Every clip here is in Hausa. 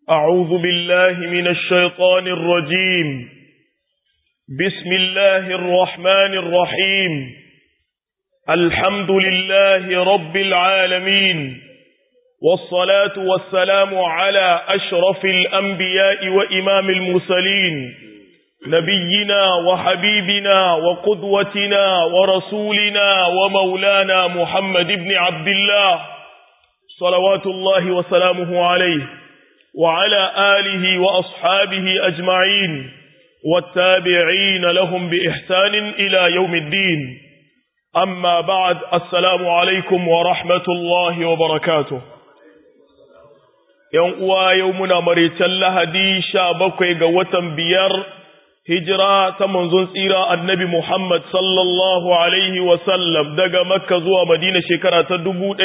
أعوذ بالله من الشيطان الرجيم بسم الله الرحمن الرحيم الحمد لله رب العالمين والصلاة والسلام على أشرف الأنبياء وإمام المرسلين نبينا وحبيبنا وقدوتنا ورسولنا ومولانا محمد بن عبد الله صلوات الله وسلامه عليه وعلى آله وأصحابه أجمعين والتابعين لهم بإحسان إلى يوم الدين أما بعد السلام عليكم ورحمة الله وبركاته يوم يومنا مريتا لهدي شابكي قوة بيار hijira ta manzon tsira annabi Muhammad sallallahu Alaihi wasallam daga Makka zuwa Madina shekara ta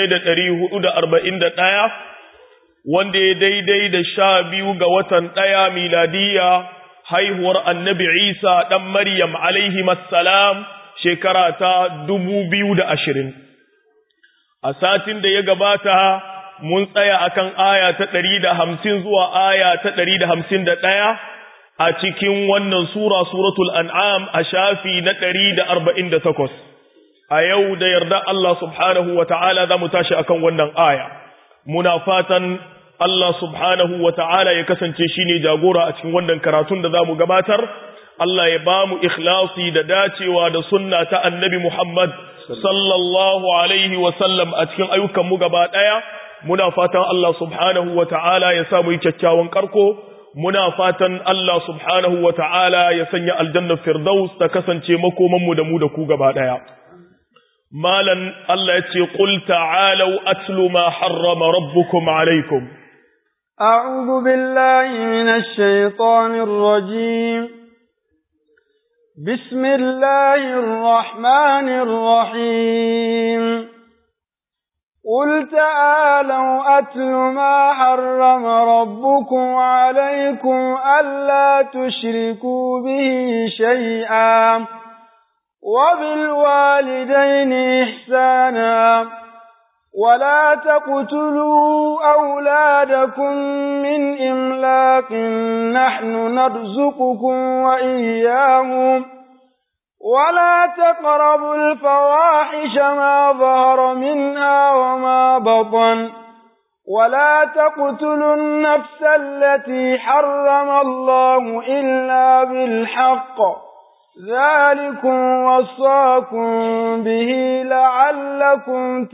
ɗaya, wanda ya daidai da sha biyu ga watan ɗaya miladiya haihuwar annabi Isa ɗan Maryam alaihi salam shekara ta ashirin. A satin da ya gabata mun tsaya akan aya ta ɗari da hamsin zuwa aya ta ɗari da hamsin da ɗaya. a cikin wannan sura suratul an'am a shafi na ɗari da arba'in da takwas a yau da yarda Allah subhanahu wa ta'ala za mu tashi akan wannan aya muna fatan Allah subhanahu wa ta'ala ya kasance shi ne jagora a cikin wannan karatun da za mu gabatar Allah ya ba mu ikhlasi da dacewa da sunna ta annabi Muhammad sallallahu alaihi wa sallam a cikin ayyukanmu gaba ɗaya muna fatan Allah subhanahu wa ta'ala ya samu yi kyakkyawan karko muna fatan Allah subhanahu wa ta'ala ya sanya aljannar Firdaus ta kasance makomanmu da mu da ku gaba ɗaya. Malan Allah ya ce, Ƙul ta'alau atlu ma harrama rabbukum alaikum. أعوذ بالله من الشيطان الرجيم بسم الله الرحمن الرحيم قل تعالوا أتل ما حرم ربكم عليكم ألا تشركوا به شيئا وبالوالدين إحسانا ولا تقتلوا أولادكم من إملاق نحن نرزقكم وإياهم ولا تقربوا الفواحش ما ظهر منها وما بطن ولا تقتلوا النفس التي حرم الله إلا بالحق ذلكم وصاكم به لعلكم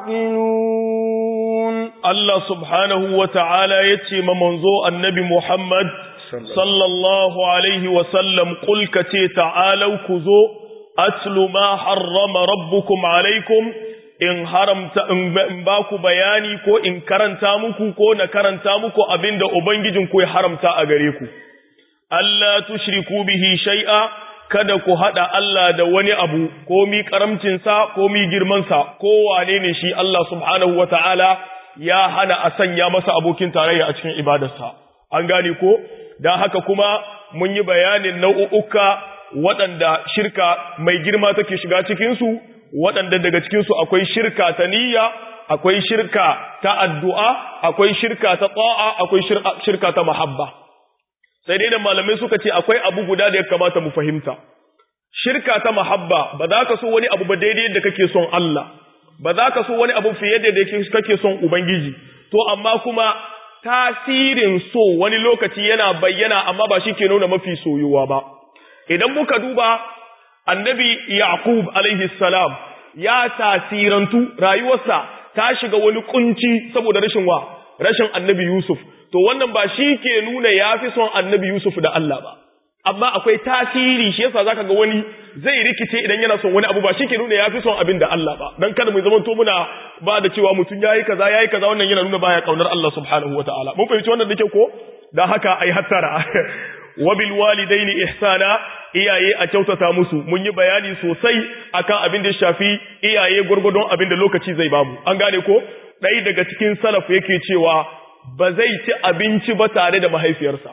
تعقلون الله سبحانه وتعالى يتيم منظور النبي محمد sallallahu alaihi wasallam ƙulka ce ta'alau ku zo, atlu ma harrama rabbukum alaikum in haramta in ba ku bayani ko in karanta muku ko na karanta muku abinda Ubangijinku ya haramta a gare ku. Allah tushriku bihi shai'a kada ku haɗa Allah da wani abu ko mi ƙaramcinsa ko mi girmansa ko wane ne shi Allah subhanahu wa ta'ala ya hana a sanya masa abokin tarayya a cikin ibadarsa. An gane ko? don haka kuma mun yi bayanin nau'uka waɗanda shirka mai girma take shiga cikinsu waɗanda daga cikinsu akwai shirka ta niyya akwai shirka ta addu'a akwai shirka ta tsa'a akwai shirka ta mahabba sai dai da malamai suka ce akwai abu guda da ya kamata mu fahimta shirka ta mahabba ba za ka so wani abu ba daidai da kake son Allah ba za ka so wani abu fiye da kake son Ubangiji to amma kuma tasirin so wani lokaci yana bayyana amma ba shi ke nuna mafi soyuwa ba idan muka duba annabi yaqub alaihi salam ya tasirantu rayuwarsa ta shiga wani kunci saboda rashin wa rashin annabi yusuf to wannan ba shi ke nuna yafi son annabi yusuf da Allah ba amma akwai tasiri shi yasa zaka ga wani zai rikice idan yana son wani abu ba shi ke nuna yafi son abin da Allah ba dan kada mu zaman to muna ba da cewa mutum yayi kaza yayi kaza wannan yana nuna baya kaunar Allah subhanahu wataala mun fahimci wannan dake ko dan haka ai hattara wa bil walidaini ihsana iyaye a kyautata musu mun yi bayani sosai akan abin da ya shafi iyaye gurgurdon abin da lokaci zai bamu an gane ko ɗaya daga cikin salaf yake cewa ba zai ci abinci ba tare da mahaifiyarsa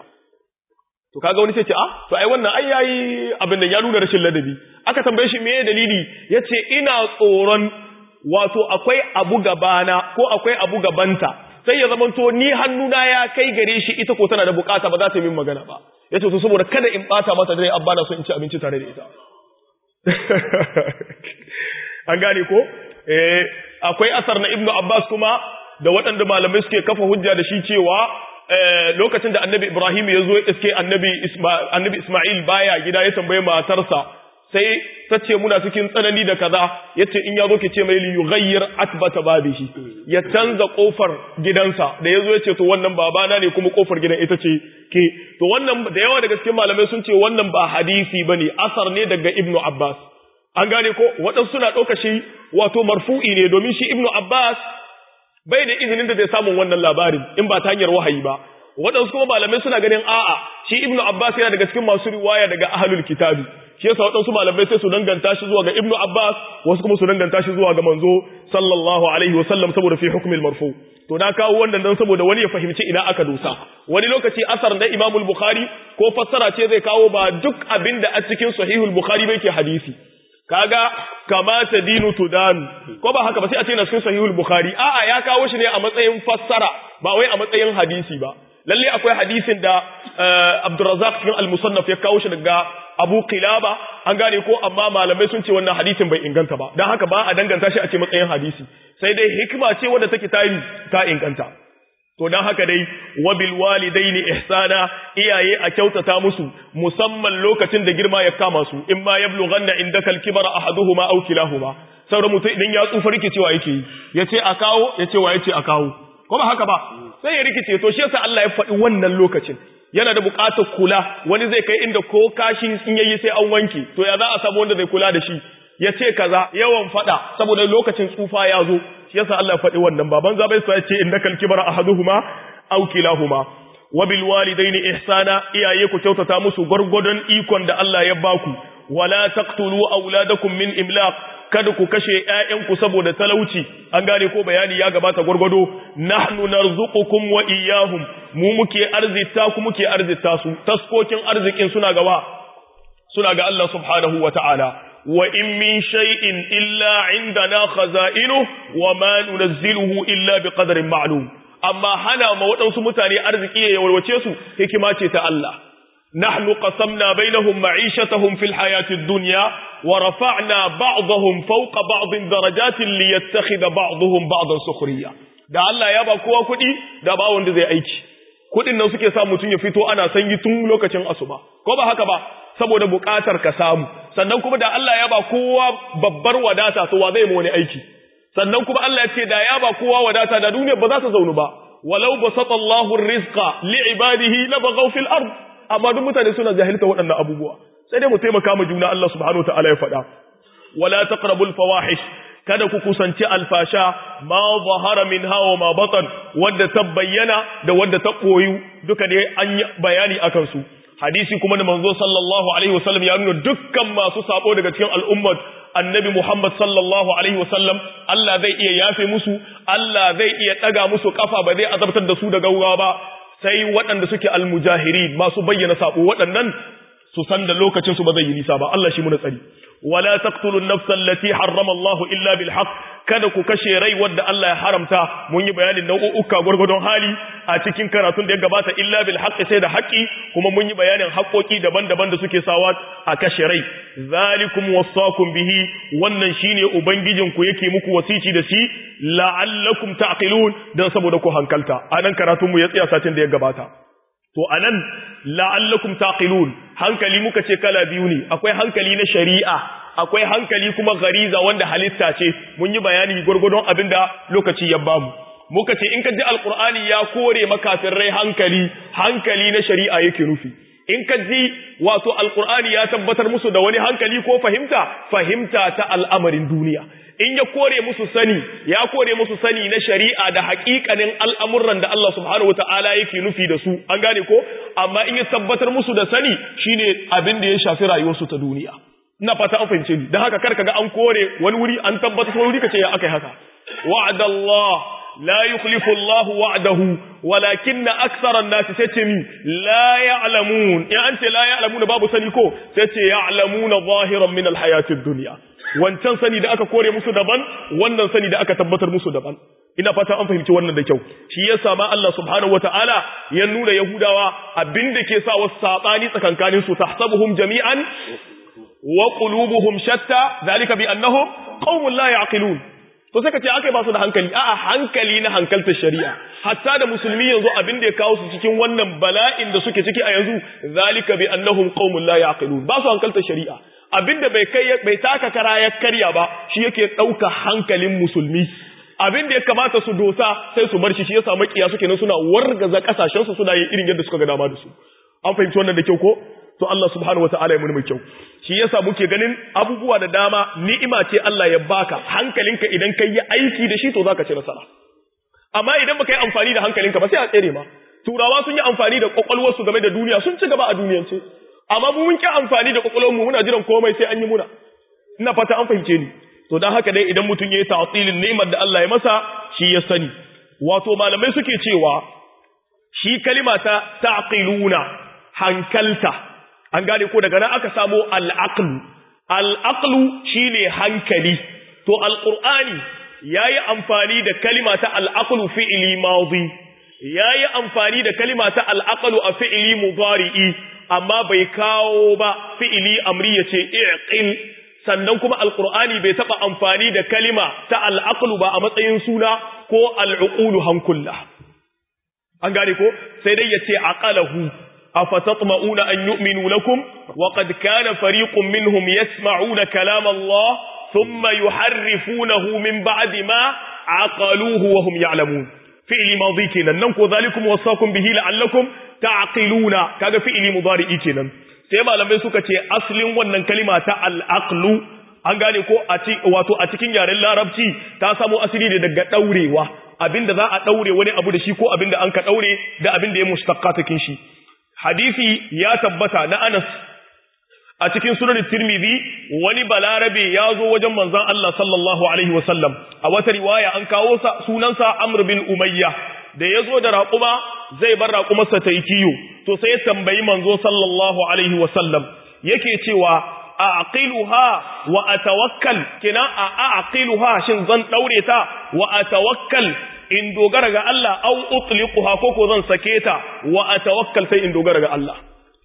to kaga wani sai ce ah to ai wannan ai yayi abin da ya nuna rashin ladabi aka tambaye shi meye dalili yace ina tsoron wato akwai abu gabana ko akwai abu gabanta sai ya zamanto ni hannuna ya kai gare shi ita ko tana da bukata ba za ta yi min magana ba yace to saboda kada in bata mata dare abba na so in ci abinci tare da ita an gane ko eh akwai asar na ibnu abbas kuma da waɗanda malamai suke kafa hujja da shi cewa lokacin da annabi ibrahim ya zo iske annabi annabi isma'il baya gida ya tambaye matarsa sai ta ce muna cikin tsanani da kaza yace in ya zo ke ce mai li yughayyir atbata babihi ya canza kofar gidansa da yazo yace to wannan babana ne kuma kofar gidan ita ce ke to wannan da yawa daga cikin malamai sun ce wannan ba hadisi bane asar ne daga ibnu abbas an gane ko waɗansu suna ɗauka shi wato marfu'i ne domin shi ibnu abbas bai da izinin da zai samu wannan labarin in ba ta hanyar wahayi ba waɗansu kuma malamai suna ganin a'a shi ibnu abbas yana daga cikin masu riwaya daga ahlul kitabi shi yasa waɗansu malamai sai su danganta shi zuwa ga ibnu abbas wasu kuma su danganta shi zuwa ga manzo sallallahu alaihi wasallam saboda fi hukmil marfu to na kawo wannan dan saboda wani ya fahimci ina aka dosa wani lokaci asar na imamul bukhari ko fassara ce zai kawo ba duk abin da a cikin sahihul bukhari bai ke hadisi kaga kamata dinu tudan ko ba haka ba sai a ce na cikin sahihul bukhari a'a ya kawo shi ne a matsayin fassara ba wai a matsayin hadisi ba lalle akwai hadisin da Abdurrazzaq cikin al-Musannaf ya kawo shi daga Abu Qilaba an gane ko amma malamai sun ce wannan hadisin bai inganta ba dan haka ba a danganta shi a ce matsayin hadisi sai dai hikima ce wadda take tayi ta inganta to dan haka dai wabil walidaini ihsana iyaye a kyautata musu musamman lokacin da girma ya kama su in ma yablughanna indaka al-kibara ahaduhuma aw kilahuma sauran mutum idan ya tsufa rikicewa yake yi yace a kawo yace wa yace a kawo ko ba haka ba sai ya rikice to shi yasa Allah ya faɗi wannan lokacin yana da buƙatar kula wani zai kai inda ko kashi in yayi sai an wanke to ya za a samu wanda zai kula da shi ya ce kaza yawan faɗa saboda lokacin tsufa ya zo shi yasa Allah ya faɗi wannan baban zabai sai ce innaka al-kibara ahaduhuma aw kilahuma wa bil walidaini ihsana iyaye ku kyautata musu gurgudun ikon da Allah ya baku wala taqtulu auladakum min imlaq kada ku kashe ƴaƴanku saboda talauci an gane ko bayani ya gabata gurgudo nahnu narzuqukum wa iyyahum mu muke arzita ku muke arzita su taskokin arzikin suna gaba suna ga Allah subhanahu wa ta'ala wa in min shay'in illa indana khaza'inu wa ma nunazziluhu illa biqadarin ma'lum amma hana ma waɗansu mutane arziki ya warwace su hikima ce ta Allah nahnu qasamna bainahum ma'ishatahum fil hayatid dunya wa rafa'na ba'dahum fawqa ba'din darajatin liyattakhidha ba'dahum ba'dan sukhriya da Allah ya ba kowa kuɗi da ba wanda zai aiki kuɗin nan suke sa mutum ya fito ana sanyi tun lokacin asuba ko ba haka ba saboda buƙatar ka samu sannan kuma da Allah ya ba kowa babbar wadata to wa zai mu wani aiki sannan kuma Allah ya ce da ya ba kowa wadata da duniya ba za ta zaunu ba walau basata Allahu rizqa li ibadihi la baghaw fil ard amma duk mutane suna jahilta waɗannan abubuwa sai dai mu taimaka ma juna Allah subhanahu wa ta'ala ya faɗa wala taqrabul fawahish kada ku kusanci alfasha ma zahara min hawa ma batan wadda ta bayyana da wadda ta koyu duka dai an yi bayani akan su hadisi kuma da manzo sallallahu alaihi wasallam ya nuna dukkan masu sabo daga cikin al'ummar annabi Muhammad sallallahu alaihi wasallam Allah zai iya yafe musu Allah zai iya daga musu kafa ba zai azabtar da su da gaugawa ba sai waɗanda suke almujahirin masu bayyana sabo waɗannan su san da lokacin su ba zai yi nisa ba Allah shi muna tsari wala taqtulu an-nafsa allati harrama Allah illa bil haqq kada ku kashe rai wanda Allah ya haramta mun yi bayanin nau'uka gurgurdon hali a cikin karatun da ya gabata illa bil haqq sai da haƙi kuma mun yi bayanin haƙoƙi daban-daban da suke sawa a kashe rai zalikum wasaqum bihi wannan shine ubangijin ku yake muku wasici da shi la'allakum ta'qilun dan saboda ku hankalta anan karatun mu ya tsaya satin da ya gabata to anan la'allakum taqilun hankali muka ce kala biyu ne akwai hankali na shari'a akwai hankali kuma gariza wanda halitta ce mun yi bayani gurgurdon abinda lokaci ya bamu muka ce in ka ji alqur'ani ya kore makafirrai hankali hankali na shari'a yake nufi in ka ji wato alqur'ani ya tabbatar musu da wani hankali ko fahimta fahimta ta al'amarin duniya in ya kore musu sani ya kore musu sani na shari'a da haƙiƙanin al'amuran da Allah subhanahu wata'ala yake nufi da su an gane ko amma in ya tabbatar musu da sani shine abin da ya shafi rayuwarsu ta duniya ina fata an fahimce ni dan haka kar kaga an kore wani wuri an tabbatar wani wuri kace ya akai haka wa'adallah la yukhlifu Allah wa'dahu walakinna aktsara an-nas sace mi la ya'lamun in an ce la ya'lamuna babu sani ko sace ya'lamuna zahiran min al-hayatid dunya wancan sani da aka kore musu daban wannan sani da aka tabbatar musu daban ina fata an fahimci wannan da kyau shi yasa ma Allah subhanahu wataala ya nuna yahudawa abinda ke sa wasu sabani tsakankanin su tahsabuhum jami'an wa qulubuhum shatta zalika bi annahum qaumun la yaqilun to sai ka ce akai ba su da hankali a'a hankali na hankaltar shari'a hatta da musulmi yanzu abin da ya kawo su cikin wannan bala'in da suke ciki a yanzu zalika bi annahum qaumun la yaqilun ba su hankaltar shari'a abinda bai kai bai taka kara ya karya ba shi yake dauka hankalin musulmi abin da ya kamata su dosa sai su bar shi shi yasa makiya suke nan suna wargaza kasashen su suna yin irin yadda suka ga dama da su an fahimci wannan da kyau ko to Allah subhanahu wataala ya muni mai kyau shi yasa muke ganin abubuwa da dama ni'ima ce Allah ya baka hankalinka idan kai yi aiki da shi to zaka ci nasara amma idan baka yi amfani da hankalinka ba sai a tsere ma turawa sun yi amfani da kwakwalwar su game da duniya sun ci gaba a duniyance amma mu mun ki amfani da kwakwalwar mu muna jiran komai sai an yi muna ina fata an fahimce ni to dan haka dai idan mutum yayi ta'tilin ni'imar da Allah ya masa shi ya sani wato malamai suke cewa shi kalima ta ta'qiluna hankalta an gane ko daga nan aka samo al'aqlu al'aqlu shine hankali to alqur'ani yayi amfani da kalima ta al'aqlu fi'li madi yayi amfani da kalima ta al'aqlu a fi'li mudari'i amma bai kawo ba fi'li amri yace i'qil sannan kuma alqur'ani bai taba amfani da kalima ta al'aqlu ba a matsayin suna ko al'uqulu hankulla an gane ko sai dai yace aqalahu أفتطمئون أن يؤمنوا لكم وقد كان فريق منهم يسمعون كلام الله ثم يحرفونه من بعد ما عقلوه وهم يعلمون فعل ماضي كنا ننكو ذلكم وصاكم به لعلكم تعقلون كذا فعل مضارئ كنا سيما لما يسوك أصل ونن كلمة العقل an gane ko wato a cikin yaren larabci ta samo asali ne daga daurewa abinda za a daure wani abu da shi ko abinda an ka daure da abinda ya mustaqqatakin shi hadisi ya tabbata na Anas a cikin sunan Tirmidhi wani balarabe ya zo wajen manzon Allah sallallahu alaihi wasallam a wata riwaya an kawo sa sunansa Amr bin Umayya da ya zo da raƙuma zai bar raƙumarsa ta yi kiyo to sai ya tambayi manzo sallallahu alaihi wasallam yake cewa a aqiluha wa atawakkal kina a aqiluha shin zan daure ta wa atawakkal in dogara ga Allah au utliquha ko ko zan sake ta wa atawakkal sai in dogara ga Allah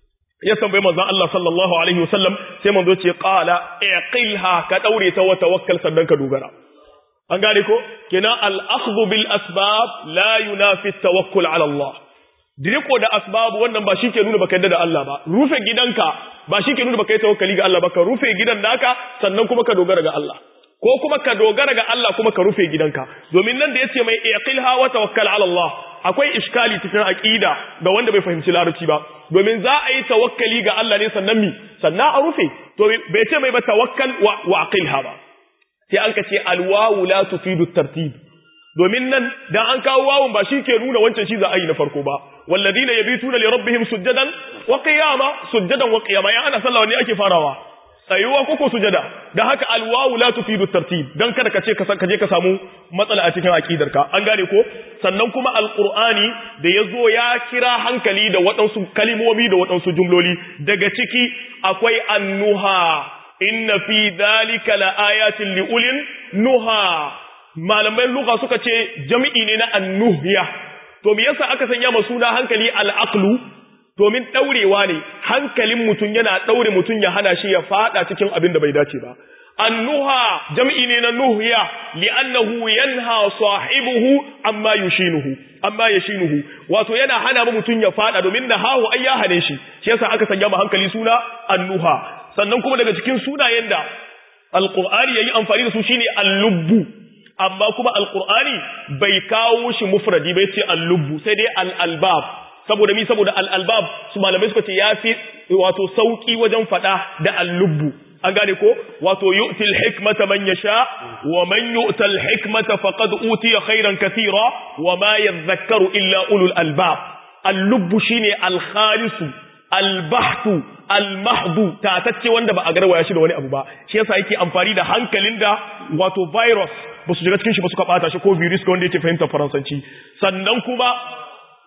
ya tambaye manzon Allah sallallahu alaihi wasallam sai manzo ce qala iqilha ka daure ta wa tawakkal sannan ka dogara an gane ko kina al akhdhu bil asbab la yunafi tawakkul ala Allah diriko da asbab wannan ba shi ke nuna baka yadda da Allah ba rufe gidanka ba shi ke nuna baka yi tawakkali ga Allah ba ka rufe gidan naka sannan kuma ka dogara ga Allah ko kuma ka dogara ga Allah kuma ka rufe gidanka domin nan da yace mai iqilha wa tawakkal ala Allah akwai iskali cikin aqida ga wanda bai fahimci larabci ba domin za a yi tawakkali ga Allah ne sannan mi sannan a rufe to bai ce mai ba tawakkal wa, wa aqilha ba sai an ka ce alwawu la tufidu tartib domin nan dan an kawo wawun ba shi ke nuna wancan shi za a yi na farko ba walladina yabituna li rabbihim sujjadan wa qiyama sujjadan wa qiyama ya ana sallah ne ake farawa tsayuwa koko sujada da haka alwawu la tufidu tartib dan kada ka ce ka je ka samu matsala a cikin aqidarka an gane ko sannan kuma alqur'ani da yazo ya kira hankali da waɗansu kalimomi da waɗansu jumloli daga ciki akwai annuha inna fi dhalika laayatin liulin nuha malamai lugha suka ce jami'i ne na annuhya to me yasa aka sanya ma suna hankali al-aqlu domin ɗaurewa ne hankalin mutum yana ɗaure mutum ya hana shi ya fada cikin abin da bai dace ba annuha jam'i ne na nuhya li'annahu yanha sahibuhu amma yushinuhu amma yashinuhu wato yana hana mu mutum ya fada domin nahahu ai ya hane shi shi yasa aka sanya ma hankali suna annuha sannan kuma daga cikin sunayen da alqur'ani yayi amfani da su shine al-lubbu amma kuma alqur'ani bai kawo shi mufradi bai ce al-lubbu sai dai al-albab saboda mi saboda al'albab su malamai suka ce ya fi wato sauƙi wajen faɗa da allubbu an gane ko wato yu'til hikmata man yasha wa man yu'tal hikmata faqad utiya khairan kathira wa ma yadhakkaru illa ulul albab allubbu shine al-khalisu al-bahtu al-mahdu tatacce wanda ba a garwaya shi da wani abu ba shi yasa yake amfani da hankalin da wato virus ba su shiga cikin shi ba suka bata shi ko virus ga wanda yake fahimtar faransanci sannan kuma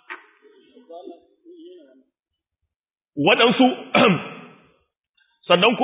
waɗansu sannan kuma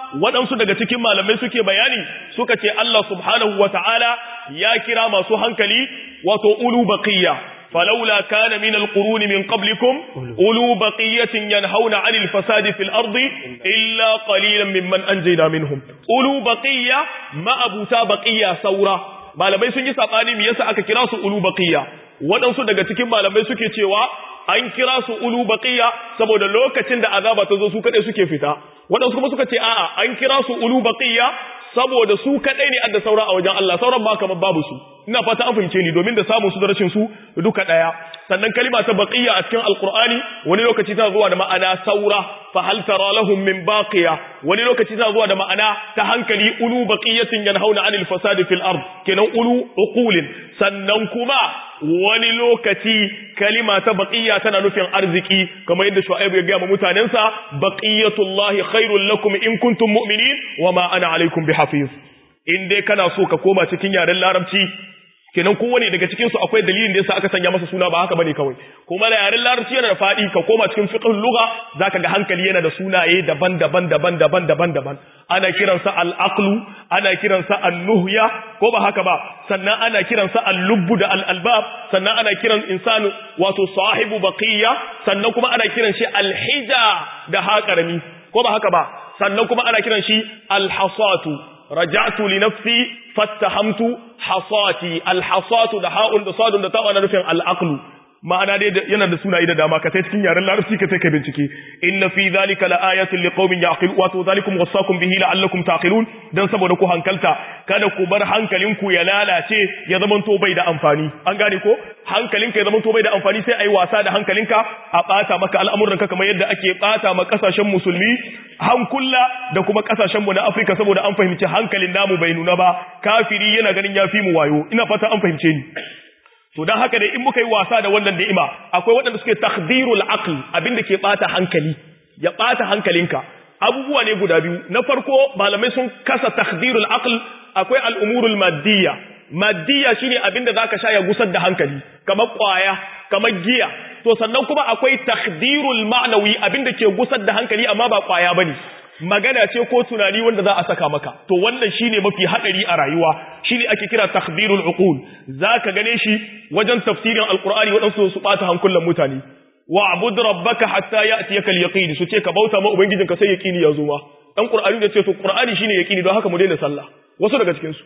waɗansu daga cikin malamai suke bayani suka ce Allah subhanahu wa ta'ala ya kira masu hankali wato ulu baqiya فلولا كان من القرون من قبلكم أولو بقية ينهون عن الفساد في الأرض إلا قليلا ممن أنجينا منهم أولو بقية ما أبوتا بقية سورة malamai sun yi sabani me yasa aka kira su ulu baqiya waɗansu daga cikin malamai suke cewa an kira su ulu baqiya saboda lokacin da azaba ta zo su kadai suke fita waɗansu kuma suka ce a'a an kira su ulu baqiya saboda su kadai ne adda saura a wajen Allah sauran ma kamar babu su ina fata an fahimce ni domin da samun su da rashin su duka daya sannan kalima ta baqiya a cikin alqur'ani wani lokaci tana zuwa da ma'ana saura fa hal tara lahum min baqiya wani lokaci tana zuwa da ma'ana ta hankali ulu baqiyatin yanhauna anil fasadi fil ard kenan ulu uqulin sannan kuma wani lokaci kalima ta baqiya tana nufin arziki kamar yadda shu'aib ya ga mutanensa baqiyatullahi khairul lakum in kuntum mu'minin wama ana alaikum bihafiz in dai kana so ka koma cikin yaren larabci kenan kowane daga cikin su akwai dalilin da yasa aka sanya masa suna ba haka bane kawai kuma da yaren larabci yana da fadi ka koma cikin fiqhul lugha zaka ga hankali yana da sunaye daban-daban daban-daban daban-daban ana kiransa al-aqlu ana kiransa an-nuhya ko ba haka ba sannan ana kiransa al-lubbu da al-albab sannan ana kiran insanu wato sahibu baqiya sannan kuma ana kiran shi al-hija da haƙarami ko ba haka ba sannan kuma ana kiran shi al-hasatu raja'tu li nafsi fattahamtu hasati alhasatu da ha'un da sadun da ta'u ana nufin al'aqlu ma'ana dai yana da sunaye da dama ka sai cikin yaren larabci ka sai ka bincike inna fi zalika laayatin liqaumin yaqilun wato zalikum wasaqum bihi la'allakum taqilun dan saboda ku hankalta kada ku bar hankalinku ya lalace ya zaman to bai da amfani an gane ko hankalinka ya zaman to bai da amfani sai ai wasa da hankalinka a bata maka al'amuranka kamar yadda ake bata ma kasashen musulmi hankula da kuma kasashen mu na Afirka saboda an fahimci hankalin namu bai nuna ba kafiri yana ganin yafi mu wayo ina fata an fahimce ni to dan haka dai in muka yi wasa da wannan ni'ima akwai waɗanda suke takdirul aql abinda ke bata hankali ya bata hankalinka abubuwa ne guda biyu na farko malamai sun kasa takdirul aql akwai al'umurul maddiya maddiya shine abinda zaka sha ya gusar da hankali kamar kwaya kamar giya to sannan kuma akwai takdirul ma'nawi abinda ke gusar da hankali amma ba kwaya bane magana ce ko tunani wanda za a saka maka to wannan shine mafi hadari a rayuwa shine ake kira takdirul uqul zaka gane shi wajen tafsirin alqur'ani wadansu su bata hankulan mutane wa'bud rabbaka hatta ya'tiyaka al-yaqin su ce ka bauta ma ubangijinka sai yaqini ya zo ma dan qur'ani da ce to qur'ani shine yaqini don haka mu daina sallah wasu daga cikin su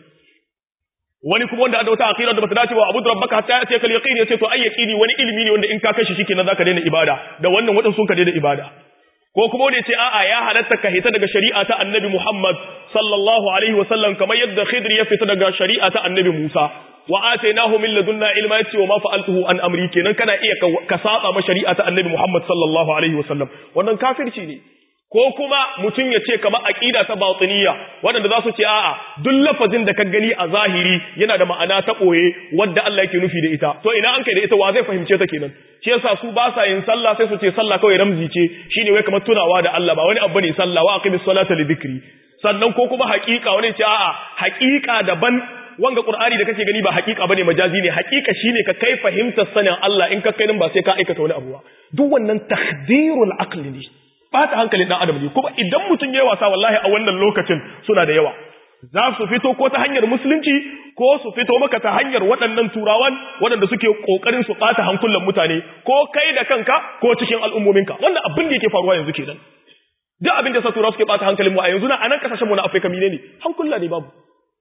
wani kuma wanda da wata aqida da bata dace ba abu rabbaka hatta ya'tiyaka al-yaqin ya ce to ai yaqini wani ilimi ne wanda in ka kashi shikenan zaka daina ibada da wannan wadansu sun ka daina ibada ko kuma wanda ce a'a ya halatta ka hita daga shari'a ta annabi Muhammad sallallahu alaihi wasallam kamar yadda Khidr ya fita daga shari'a ta annabi Musa wa atainahu min ladunna ilma yace wa ma fa'altuhu an amri kenan kana iya ka saba ma shari'a ta annabi Muhammad sallallahu alaihi wasallam wannan kafirci ne ko kuma mutum ya ce kamar aqida ta batiniya wanda za su ce a'a duk lafazin da ka gani a zahiri yana da ma'ana ta boye wanda Allah yake nufi da ita to ina an kai da ita wa zai fahimce ta kenan shi yasa su ba sa yin sallah sai su ce sallah kawai ramzi ce shine wai kamar tunawa da Allah ba wani abu ne sallah wa aqimis salata li dhikri sannan ko kuma haƙiƙa wani ce a'a haƙiƙa daban wanga qur'ani da kake gani ba haƙiƙa bane majazi ne haƙiƙa shine ka kai fahimtar sanin Allah in ka kai nan ba sai ka aikata wani abu ba duk wannan takdirul aqli ne bata hankalin dan adam ne kuma idan mutum yayi wasa wallahi a wannan lokacin suna da yawa za su fito ko ta hanyar musulunci ko su fito maka ta hanyar waɗannan turawan waɗanda suke ƙoƙarin su ɓata hankulan mutane ko kai da kanka ko cikin al'ummominka wannan abin da yake faruwa yanzu kenan duk abin da sa turawa suke ɓata hankalin mu a yanzu na anan kasashen mu na Afirka mine ne hankula ne babu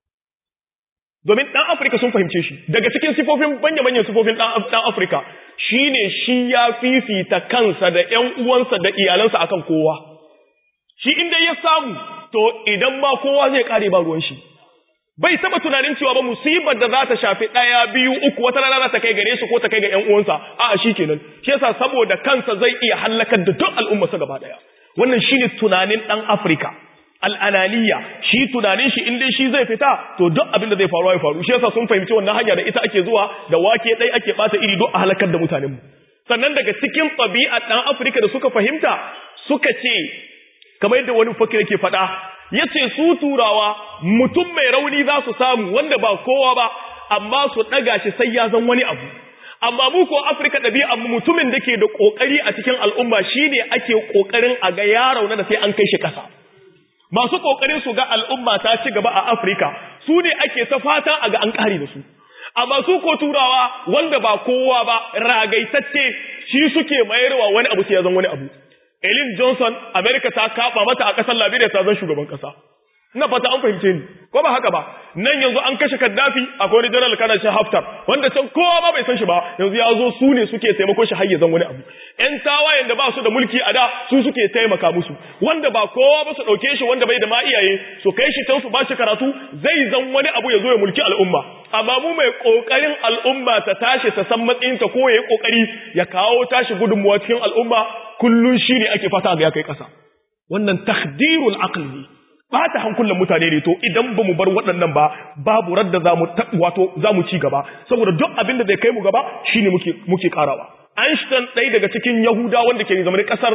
domin ɗan Afirka sun fahimce shi daga cikin sifofin manya-manyan sifofin ɗan Afirka shine shi ya fifita kansa da ƴan uwansa da iyalansa akan kowa shi inda ya samu to idan ma kowa zai kare ba ruwan shi bai taba tunanin cewa ba musibar da za ta shafi ɗaya biyu uku wata rana za ta kai gare shi ko ta kai ga ƴan uwansa a'a shi kenan shi yasa saboda kansa zai iya halakar da duk al'ummarsa gaba ɗaya wannan shine tunanin ɗan Afirka al'ananiya shi tunanin shi in dai shi zai fita to duk abin da zai faru ya faru shi yasa sun fahimci wannan hanya da ita ake zuwa da wake ɗai ake ɓata iri duk a halakar da mutanen mu sannan daga cikin ɗabi'a ɗan Afirka da suka fahimta suka ce kamar yadda wani fakir yake faɗa ya ce su turawa mutum mai rauni za su samu wanda ba kowa ba amma su ɗaga shi sai ya zan wani abu amma mu ko afirka ɗabi'a mutumin da ke da ƙoƙari a cikin al'umma shi ne ake ƙoƙarin a ga ya rauna da sai an kai shi ƙasa masu kokarin su ga al'umma ta ci gaba a Afirka su ne ake ta fata a ga an kare da su amma su ko turawa wanda ba kowa ba ragaitacce shi suke mayarwa wani abu sai ya zan wani abu Ellen Johnson America ta kaba mata a kasar Liberia ta zan shugaban kasa ina fata an fahimce ni ko ba haka ba nan yanzu an kashe Gaddafi akwai wani general kana shi Haftar wanda can kowa ba bai san shi ba yanzu ya zo su ne suke taimako shi har ya zan wani abu ƴan tawayen da ba su da mulki a da su suke taimaka musu wanda ba kowa ba su dauke shi wanda bai da ma iyaye su kai shi can su ba shi karatu zai zan wani abu ya zo ya mulki al'umma amma mu mai kokarin al'umma ta tashi ta san matsayinta ko ya yi kokari ya kawo tashi gudunmuwa cikin al'umma kullun shi ne ake fata ga ya kai kasa wannan takdirul aqli bata hankulan mutane ne to idan ba mu bar waɗannan ba babu radda za mu wato za mu ci gaba saboda duk abin da zai kai mu gaba shine muke muke karawa Einstein ɗaya daga cikin Yahuda wanda ke zama ƙasar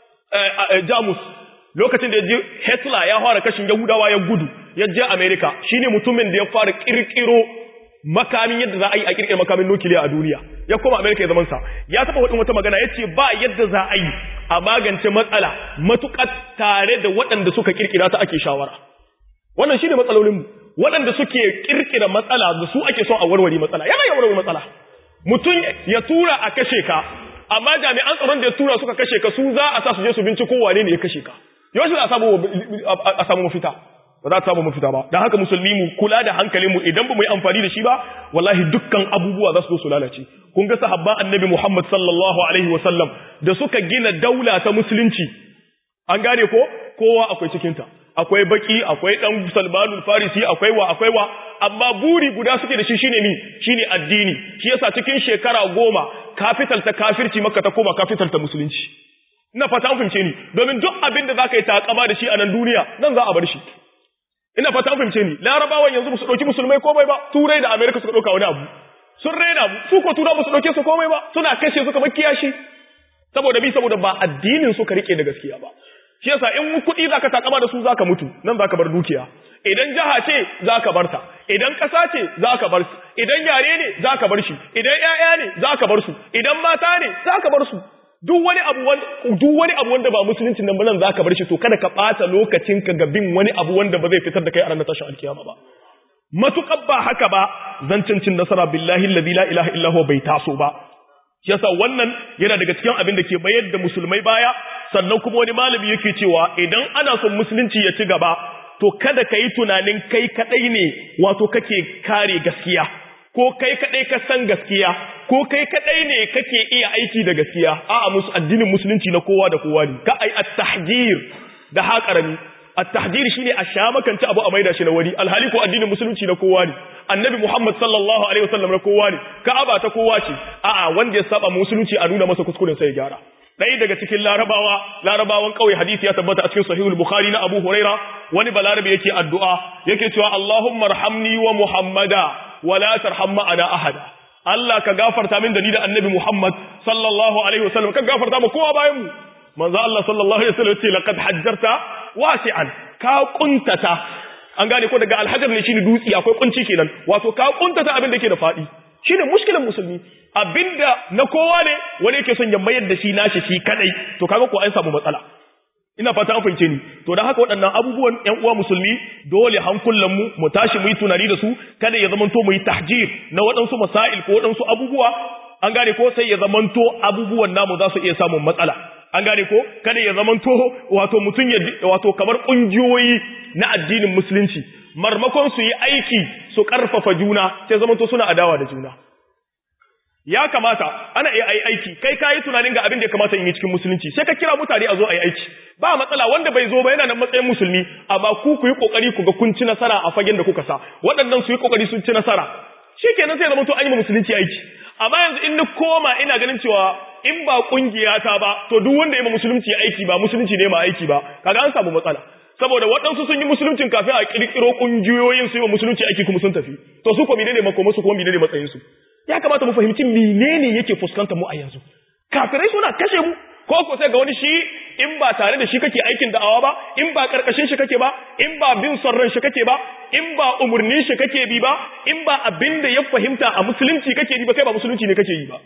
Jamus lokacin da ya je Hitler ya fara kashin Yahudawa ya gudu ya je America shine mutumin da ya fara kirkiro makamin yadda za a yi a kirkira makamin nukiliya a duniya ya koma America ya zaman sa ya taba wadin wata magana yace ba yadda za a yi a magance matsala matukar tare da waɗanda suka kirkira ta ake shawara wannan shine matsalolin mu waɗanda suke kirkira matsala da su ake son a warware matsala yana ya warware matsala mutum ya tura a kashe ka amma jami'an tsaron da ya tura suka kashe ka su za a sa su je su binciko wane ne ya kashe ka yau za a samu a samu mafita ba za ta samu mafita ba don haka musulmi mu kula da hankalin mu idan ba mu yi amfani da shi ba wallahi dukkan abubuwa za su zo su lalace kun ga sahabban annabi Muhammad sallallahu alaihi wa sallam da suka gina daula ta musulunci an gane ko kowa akwai cikin ta akwai baki akwai dan Salmanul Farisi akwai wa akwai wa amma buri guda suke da shi shine ni shine addini shi yasa cikin shekara goma capital ta kafirci makka ta koma capital ta musulunci ina fata an fahimce ni domin duk abin da zaka yi takama da shi a nan duniya nan za a bar shi ina fata an fahimce ni larabawan yanzu su dauki musulmai komai ba turai da america suka dauka wani abu sun raina mu su ko turawa su dauke su komai ba suna kashe su kamar kiyashi saboda bi saboda ba addinin suka rike da gaskiya ba shi yasa in kuɗi zaka takama da su zaka mutu nan zaka bar dukiya idan jaha ce zaka bar ta idan ƙasa ce zaka bar su idan yare ne zaka bar shi idan ƴaƴa ne zaka bar su idan mata ne zaka bar su duk wani abu wanda duk wani abu wanda ba musulunci nan nan zaka bar shi to kada ka ɓata lokacin ka ga bin wani abu wanda ba zai fitar da kai a ranar tashin alkiyama ba matukar ba haka ba zancin cin nasara billahi alladhi la ilaha illa huwa bai taso ba yasa wannan yana daga cikin abin da ke bayar da musulmai baya sannan kuma wani malami yake cewa idan ana son musulunci ya ci gaba to kada ka yi tunanin kai kadai ne wato kake kare gaskiya ko kai kadai ka san gaskiya ko kai kadai ne kake iya aiki da gaskiya a'a musu addinin musulunci na kowa da kowa ne ka ai at-tahjir da haƙarami at-tahjir shine a sha makanci abu a maida shi na wani alhali ko addinin musulunci na kowa ne annabi Muhammad sallallahu alaihi wasallam na kowa ne ka'aba ta kowa ce a'a wanda ya saba musulunci a nuna masa kuskuren sai ya gyara ɗaya daga cikin larabawa larabawan ƙauye hadisi ya tabbata a cikin sahihul bukhari na abu huraira wani balarabe yake addu'a yake cewa allahumma arhamni wa muhammada wa la tarham ma'ana ahada Allah ka gafarta min da ni da annabi Muhammad sallallahu alaihi wasallam ka gafarta mu kowa bayan mu manzo Allah sallallahu alaihi wasallam ce laqad hajjarta wasi'an ka kuntata an gane ko daga alhajar ne shine dutsi akwai kunci kenan wato ka kuntata abin da ke da fadi shine mushkilan musulmi abinda na kowa ne wani yake son ya mayar da shi nashi shi kadai to kaga ko an samu matsala ina fata an fahimce ni to dan haka waɗannan abubuwan ƴan uwa musulmi dole hankulan mu mu tashi mu yi tunani da su kada ya zamanto mu yi tahjir na waɗansu masail ko waɗansu abubuwa an gane ko sai ya zamanto abubuwan namu za su iya samun matsala an gane ko kada ya zamanto wato mutum ya wato kamar kungiyoyi na addinin musulunci marmakon su yi aiki su karfafa juna sai zamanto suna adawa da juna ya kamata ana iya ai aiki kai kayi tunanin ga abin da ya kamata in yi cikin musulunci sai ka kira mutane a zo ai aiki ba matsala wanda bai zo ba yana nan matsayin musulmi amma ku ku yi kokari ku ga kun ci nasara a fagen da kuka sa waɗannan su yi kokari sun ci nasara shikenan sai zamanto an yi musulunci aiki amma yanzu in ni koma ina ganin cewa in ba kungiya ta ba to duk wanda ya ma musulunci aiki ba musulunci ne ma aiki ba kaga an samu matsala saboda waɗansu sun yi musuluncin kafin a kirkiro kungiyoyin su yi wa musulunci aiki kuma sun tafi to su ko menene makoma su kuma menene matsayin su ya kamata mu fahimci menene yake fuskantar mu a yanzu kafirai suna kashe mu ko ko sai ga wani shi in ba tare da shi kake aikin da'awa ba in ba karkashin shi kake ba in ba bin son ran shi kake ba in ba umurnin shi kake bi ba in ba abin da ya fahimta a musulunci kake bi ba kai ba musulunci ne kake yi ba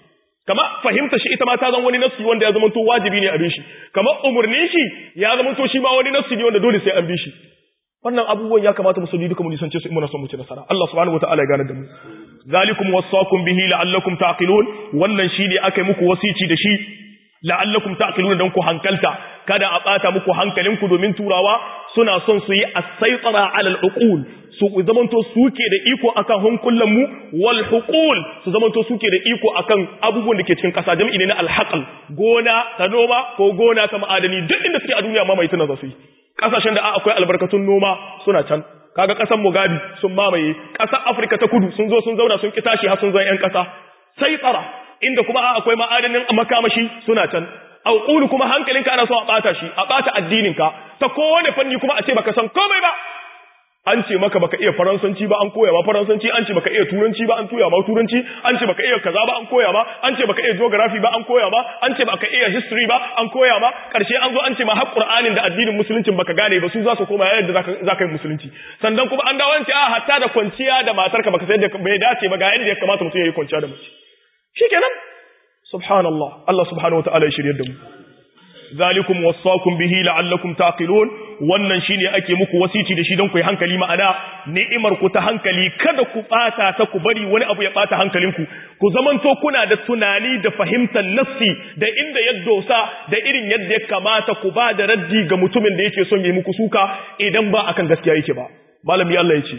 kama fahimta shi ita ma ta zama wani nassi wanda ya zama to wajibi ne a bi shi kama umurnin shi ya zama to shi ma wani nassi ne wanda dole sai an bi shi wannan abubuwan ya kamata musulmi duka mu nisance su in muna son mu ci nasara Allah subhanahu wataala ya gane da mu zalikum wasaqum bihi la'allakum taqilun wannan shine akai muku wasici da shi la'allakum taqilun dan ku hankalta kada a bata muku hankalinku domin turawa suna son su yi as-saytara 'ala al-uqul su zamanto suke da iko akan hankulan mu wal huqul su zamanto suke da iko akan abubuwan da ke cikin kasa jami'i ne na al-haql gona ta noma ko gona ta ma'adani duk inda suke a duniya ma mai tana za su yi kasashen da akwai albarkatun noma suna can kaga kasar Mugabe sun mamaye kasar Afirka ta Kudu sun zo sun zauna sun ki tashi har sun zan yan kasa sai tsara inda kuma akwai ma'adanin makamashi suna can auqulu kuma hankalinka ana so a bata shi a bata addininka ta kowane fanni kuma a ce baka san komai ba an ce maka baka iya faransanci ba an koya ma faransanci an ce baka iya turanci ba an tuya ma turanci an ce baka iya kaza ba an koya ma an ce baka iya geography ba an koya ma an ce baka iya history ba an koya ma karshe an zo an ce ma har qur'anin da addinin musulunci baka gane ba su za su koma yadda zaka zaka yi musulunci sannan kuma an dawo an ce a hatta da kwanciya da matarka baka sai da bai dace ba ga yadda ya kamata mutum ya yi kwanciya da mace shikenan subhanallah Allah subhanahu wataala ya shirye da mu zalikum wasaqum bihi la'allakum taqilun wannan shine ake muku wasici da shi don ku yi hankali ma'ana ni'imar ku ta hankali kada ku bata ta ku bari wani abu ya bata hankalinku ku zamanto kuna da tunani da fahimtar nassi da inda ya dosa da irin yadda ya kamata ku ba da raddi ga mutumin da yake son yi muku suka idan ba akan gaskiya yake ba malami Allah ya ce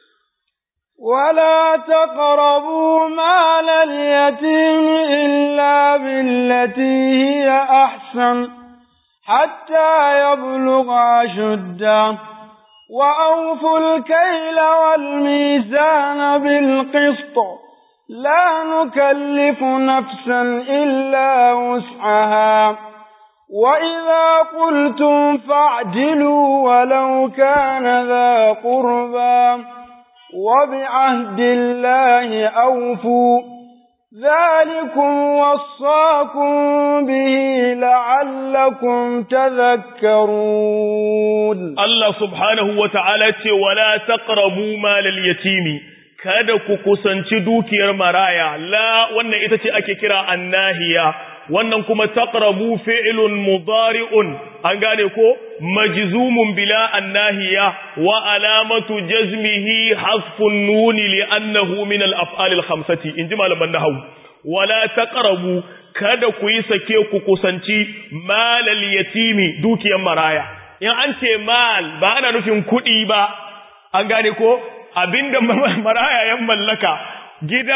ولا تقربوا مال اليتيم إلا بالتي هي أحسن حتى يبلغ أشده وأوفوا الكيل والميزان بالقسط لا نكلف نفسا إلا وسعها وإذا قلتم فاعدلوا ولو كان ذا قربى وبعهد الله أوفوا ذلكم وصاكم به لعلكم تذكرون الله سبحانه وتعالى ولا تقربوا مال اليتيم kada ku kusanci dukiyar maraya la wannan ita ce ake kira annahiya wannan kuma taqrabu fi'lun mudari'un an gane ko majzumun bila annahiya wa alamatu jazmihi hasfun nuni li'annahu min al-af'al al-khamsati inji malaman nahwu wala taqrabu kada ku yi sake ku kusanci malal yatimi dukiyar maraya in an ce mal ba ana nufin kuɗi ba an gane ko abinda maraya ya mallaka gida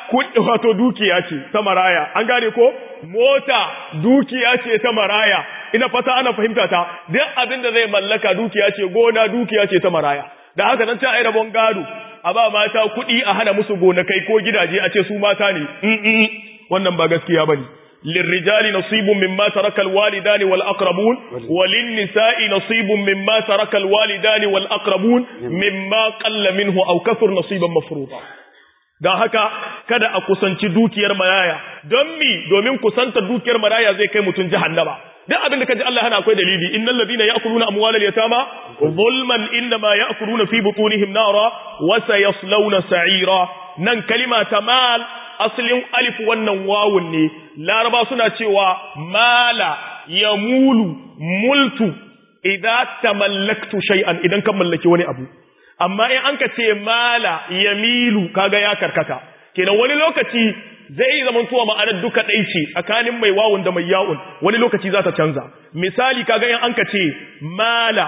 wato dukiya ce ta maraya an gane ko mota dukiya ce ta maraya ina fata ana fahimta ta duk abinda zai mallaka dukiya ce gona dukiya ce ta maraya da haka nan ta ai rabon gado a ba mata kuɗi a hana musu gonakai ko gidaje a ce su mata ne wannan ba gaskiya bane للرجال نصيب مما ترك الوالدان والأقربون وللنساء نصيب مما ترك الوالدان والأقربون مما قل منه أو كثر نصيبا مفروضا don haka kada a kusanci dukiyar maraya don mi domin kusantar dukiyar maraya zai kai mutum jahannama duk abin da kaji Allah hana akwai dalili innal ladina ya'kuluna amwalal yatama zulman inma ya'kuluna fi butunihim nara wa sayaslawna sa'ira nan kalima ta mal asalin alif wannan wawun ne laraba suna cewa mala ya mulu multu idan tamallaktu shay'an idan kan mallaki wani abu amma in an ka ce mala ya milu kaga ya karkata kenan wani lokaci zai zama tuwa ma'anar duka ɗai ce tsakanin mai wawun da mai ya'un wani lokaci za ta canza misali kaga in an ka ce mala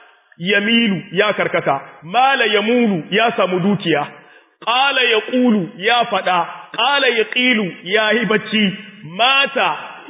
ya milu ya karkata mala ya mulu ya samu dukiya ƙala ya ƙulu ya faɗa ƙala ya ƙilu ya yi bacci mata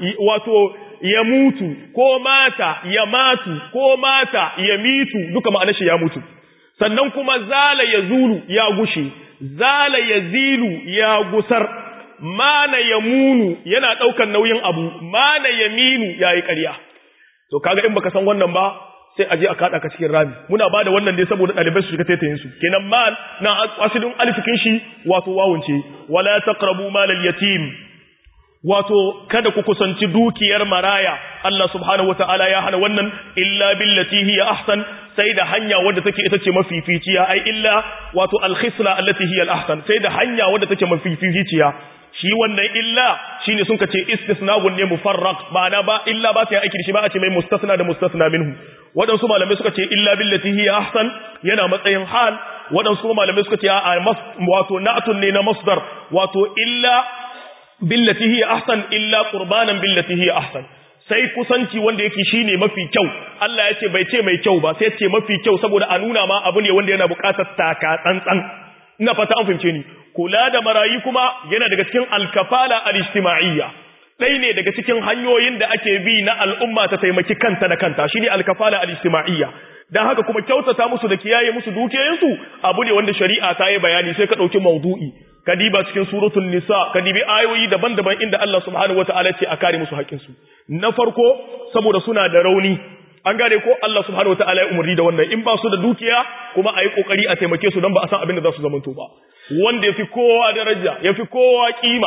wato ya mutu ko mata ya matu ko mata ya mitu duka ma'anar shi ya mutu sannan kuma zala ya zulu ya gushe zala ya zilu ya gusar mana ya munu yana ɗaukar nauyin abu mana ya minu ya yi ƙarya to kaga in baka san wannan ba sai aje a kada ka cikin rami muna bada wannan ne saboda dalibai su shiga taitayin su kenan mal na asidin alifikin shi wato wawun ce wala taqrabu mal al yatim wato kada ku kusanci dukiyar maraya Allah subhanahu wataala ya hana wannan illa billati hiya ahsan sai da hanya wadda take ita ce mafificiya ai illa wato alkhisla allati hiya alahsan sai da hanya wadda take mafificiya shi wannan illa shine sun kace istisna'un ne mufarraq ma'ana ba illa ba ta yi aiki da shi ba a ce mai mustasna da mustasna minhu waɗansu malamai suka ce illa billati hiya ahsan yana matsayin hal waɗansu kuma malamai suka ce a wato na'atun ne na masdar wato illa billati hiya ahsan illa qurbanan billati hiya ahsan sai kusanci wanda yake shine mafi kyau Allah ya ce bai ce mai kyau ba sai ya ce mafi kyau saboda a nuna ma abu ne wanda yana buƙatar taka tsantsan ina fata an fahimce ni kula da marayi kuma yana daga cikin alkafala al-ijtima'iyya ɗaya ne daga cikin hanyoyin da ake bi na al'umma ta taimaki kanta da kanta shine alkafala al-ijtima'iyya dan haka kuma kyautata musu da kiyaye musu dukiyoyinsu abu ne wanda shari'a ta yi bayani sai ka ɗauki maudu'i ka diba cikin suratul nisa ka dibi ayoyi daban-daban inda Allah subhanahu wataala ce a kare musu haƙƙinsu na farko saboda suna da rauni an gane ko Allah subhanahu wataala ya umarni da wannan in ba su da dukiya kuma a yi kokari a taimake su don ba a san abin da za su zamanto ba wanda yafi kowa daraja yafi kowa kima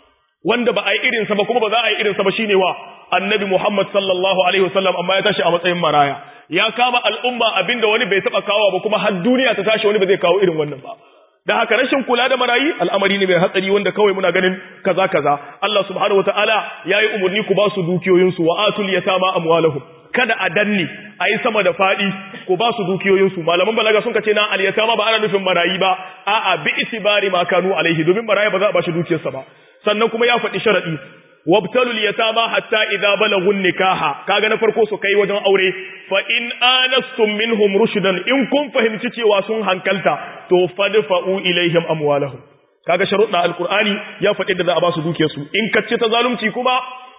wanda ba a yi irinsa ba kuma ba za a yi irinsa ba shine wa annabi Muhammad sallallahu alaihi wasallam amma ya tashi a matsayin maraya ya kama al'umma abinda wani bai taba kawo ba kuma har duniya ta tashi wani ba zai kawo irin wannan ba da haka rashin kula da marayi al'amari ne mai hatsari wanda kawai muna ganin kaza kaza Allah subhanahu wataala yayi umarni ku ba su dukiyoyinsu wa atul yatama amwalahum kada a danne a yi sama da faɗi ko ba su dukiyoyinsu malaman balaga sun kace na aliyatama ba ana nufin marayi ba a'a bi itibari ma kanu alaihi domin maraya ba za a ba shi dukiyarsa ba sannan kuma ya faɗi sharadi wabtalu liyatama hatta idza balagu nikaha kaga na farko su kai wajen aure fa in anastum minhum rushdan in kun fahimci cewa sun hankalta to fadfa'u ilaihim amwalahum kaga sharuɗa alqur'ani ya faɗi da za a ba su dukiyarsu in kacce ta zalunci kuma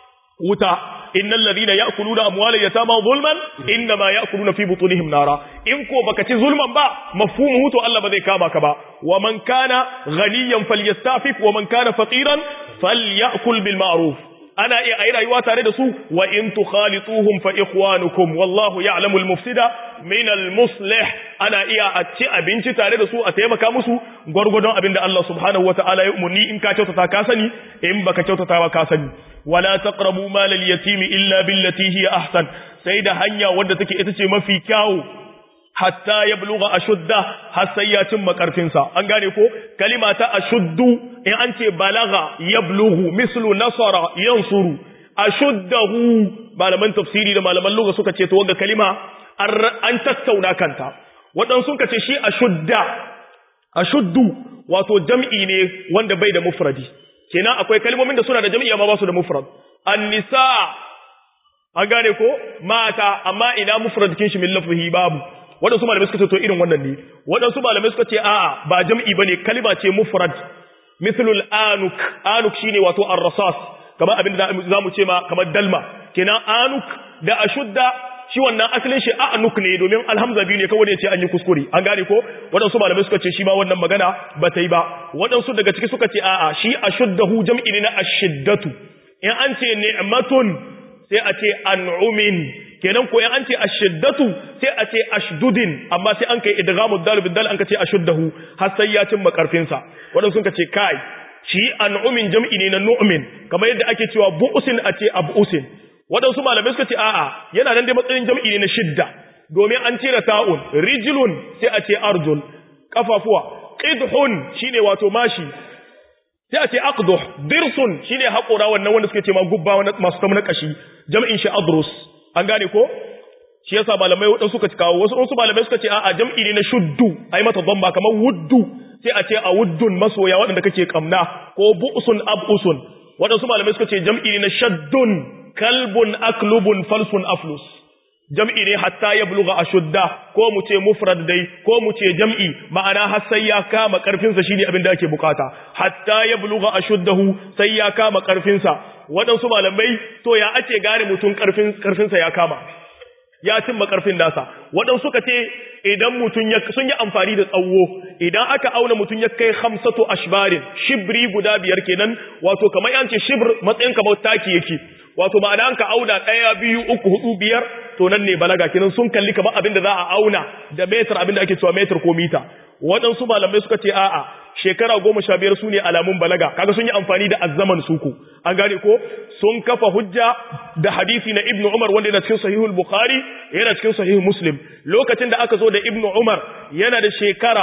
wuta innal ladina ya'kuluna amwalal yatama zulman inma ya'kuluna fi butunihim nara in ko baka ci zulman ba mafhumu to Allah ba zai kama ka ba wa man kana ghaniyan falyastafif wa man kana faqiran falyakul bil ma'ruf ana iya ayi rayuwa tare da su wa in tukhalituhum fa ikhwanukum wallahu ya'lamu al mufsida min al muslih ana iya a ci abinci tare da su a taimaka musu gwargwadon abin da Allah subhanahu wata'ala ya umurni in ka kyautata ka sani in baka kyautata ba ka sani wala taqrabu mal al yatimi illa billati hiya ahsan sai da hanya wadda take ita ce mafi kyawu hatta ya buluga ashudda har sai ya cimma karfinsa an gane ko kalima ta ashuddu in an ce balaga ya bulugu mislu nasara yansuru ashuddahu malaman tafsiri da malaman lugha suka ce to wanda kalima an tattauna kanta waɗansu suka ce shi ashudda ashuddu wato jam'i ne wanda bai da mufradi kenan akwai kalmomin da suna da jam'i amma ba su da mufrad an-nisa an gane ko mata amma ina mufrad kin shi min lafzihi babu waɗansu malamai suka ce to irin wannan ne waɗansu malamai suka ce a'a ba jam'i bane kalima ce mufrad mithlul anuk anuk shine wato ar-rasas kamar abin da zamu ce ma kamar dalma kenan anuk da ashudda shi wannan asalin shi anuk ne domin alhamza biyu ne kawai ne ce an yi kuskure an gane ko waɗansu malamai suka ce shi ma wannan magana ba ta yi ba waɗansu daga ciki suka ce a'a shi ashuddahu jam'i ne na ashiddatu in an ce ni'matun sai a ce an'umin kenan ko an ce ashiddatu sai a ce ashdudin amma sai an kai idghamu dal bil dal an kace ashuddahu har sai ya cimma karfin sa wadanda sun kace kai shi an'umin jam'i ne na nu'min kamar yadda ake cewa bu'usin a ce abusin wadansu malamai suka ce a'a yana nan dai matsayin jam'i ne na shidda domin an cire ta'un rijlun sai a ce arjul kafafuwa qidhun shine wato mashi sai a ce aqduh dirsun shine haƙora wannan wanda suke ce ma gubba masu tamna kashi jam'in shi adrus an gane ko shi yasa malamai wadansu suka kawo wasu wasu malamai suka ce a'a jam'i ne na shuddu ai mata dhamma kamar wuddu sai a ce a wuddun masoya waɗanda kake kamna ko bu'sun abusun wadansu malamai suka ce jam'i ne na shaddun kalbun aklubun falsun aflus jam'i ne hatta ya buluga ashudda ko mu ce mufrad dai ko mu ce jam'i ma'ana har sai ya kama karfin sa shine abin da ake bukata hatta ya buluga ashuddahu sai ya kama karfin sa waɗansu malamai to ya ake gane mutum karfin karfin sa ya kama ya cimma karfin nasa waɗansu suka ce idan mutum ya sun yi amfani da tsawo idan aka auna mutum ya kai hamsatu ashbarin shibri guda biyar kenan wato kamar yance shibr matsayin kamar taki yake wato ma'ana an ka auna ɗaya biyu uku hudu biyar to nan ne balaga kenan sun kalli kamar abin da za a auna da metar abin da ake cewa metar ko mita waɗansu malamai suka ce a'a shekara goma sha biyar su ne alamun balaga kaga sun yi amfani da azzaman suku an gane ko sun kafa hujja da hadisi na ibnu umar wanda yana cikin sahihul bukhari yana cikin sahihul muslim lokacin da aka zo da ibnu umar yana da shekara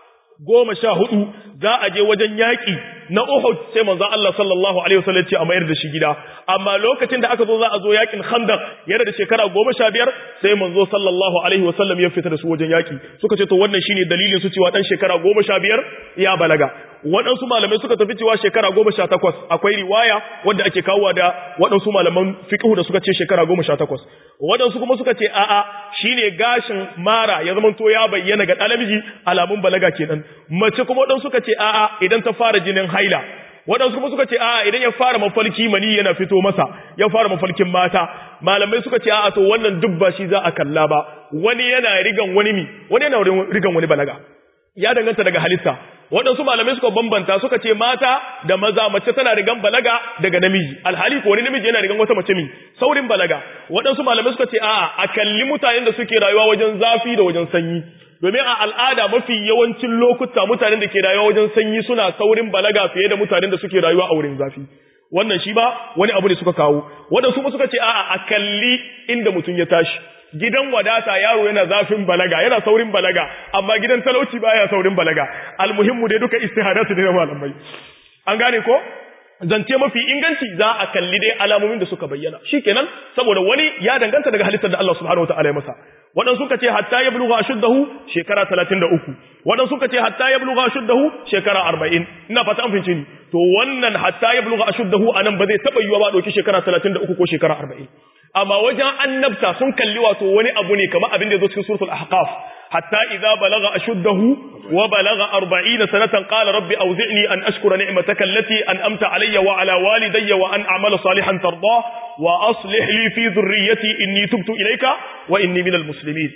goma sha hudu za a je wajen yaƙi na Uhud sai manzo Allah sallallahu alaihi wasallam ce a mayar da shi gida amma lokacin da aka zo za a zo yaƙin Khandaq yana da shekara goma sha biyar sai manzo sallallahu alaihi wasallam ya fita da su wajen yaƙi suka ce to wannan shine dalilin su cewa dan shekara goma sha biyar ya balaga waɗansu malamai suka tafi cewa shekara goma sha takwas akwai riwaya wadda ake kawowa da waɗansu malaman fiqhu da suka ce shekara goma sha takwas waɗansu kuma suka ce a'a shine gashin mara ya zama to ya bayyana ga ɗalamiji alamun balaga kenan mace kuma waɗansu suka ce a'a idan ta fara jinin haila waɗansu kuma suka ce a'a idan ya fara mafalki mani yana fito masa ya fara mafalkin mata malamai suka ce a'a to wannan duk ba shi za a kalla ba wani yana rigan wani mi wani yana rigan wani balaga ya danganta daga halitta waɗansu malamai suka bambanta suka ce mata da maza mace tana rigan balaga daga namiji alhali ko wani namiji yana rigan wata mace mi saurin balaga waɗansu malamai suka ce a'a a kalli mutanen da suke rayuwa wajen zafi da wajen sanyi domin a al'ada mafi yawancin lokuta mutanen da ke rayuwa wajen sanyi suna saurin balaga fiye da mutanen da suke rayuwa a wurin zafi wannan shi ba wani abu ne suka kawo waɗansu kuma suka ce a'a a kalli inda mutum ya tashi gidan wadata yaro yana zafin balaga yana saurin balaga amma gidan talauci baya saurin balaga almuhimmu dai duka istihadatu ne na malamai an gane ko zance mafi inganci za a kalli dai alamomin da suka bayyana shikenan saboda wani ya danganta daga halittar da Allah subhanahu wataala ya masa waɗansu suka ce hatta ya buluga ashuddahu shekara 33 waɗansu suka ce hatta ya buluga ashuddahu shekara 40 ina fata an fince ni to wannan hatta ya buluga ashuddahu anan ba zai taba yiwa ba dauki shekara 33 ko shekara 40 amma wajen annabta sun kalli wato wani abu ne kamar abin da ya zo cikin suratul ahqaf hatta idza balagha ashuddahu wa balagha 40 sanatan qala rabbi awzi'ni an ashkura ni'mataka allati an'amta alayya wa ala walidayya wa an a'mala salihan tarda wa aslih li fi dhurriyyati inni tubtu ilayka wa inni minal muslimin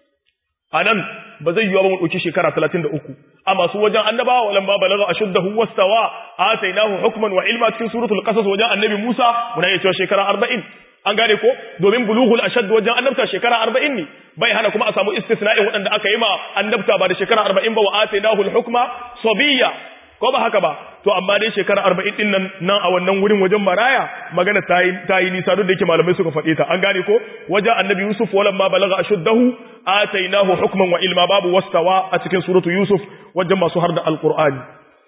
anan ba zai yiwa ba mu dauki shekara 33 amma su wajen annabawa walan ba balagha ashuddahu wastawa atainahu hukman wa ilma cikin suratul qasas wajen annabi Musa muna iya cewa shekara 40 an gane ko domin bulughul ashad wajen annabta shekara 40 ne bai hana kuma a samu istisna'in waɗanda aka yi ma annabta ba da shekara 40 ba wa atainahu al-hukma sabiyya ko ba haka ba to amma dai shekara 40 din nan nan a wannan wurin wajen maraya magana ta yi ta yi nisa duk da yake malamai suka faɗe ta an gane ko wajen annabi yusuf walamma balagha ashuddahu atainahu hukman wa ilma babu wastawa a cikin suratu yusuf wajen masu har da alqur'ani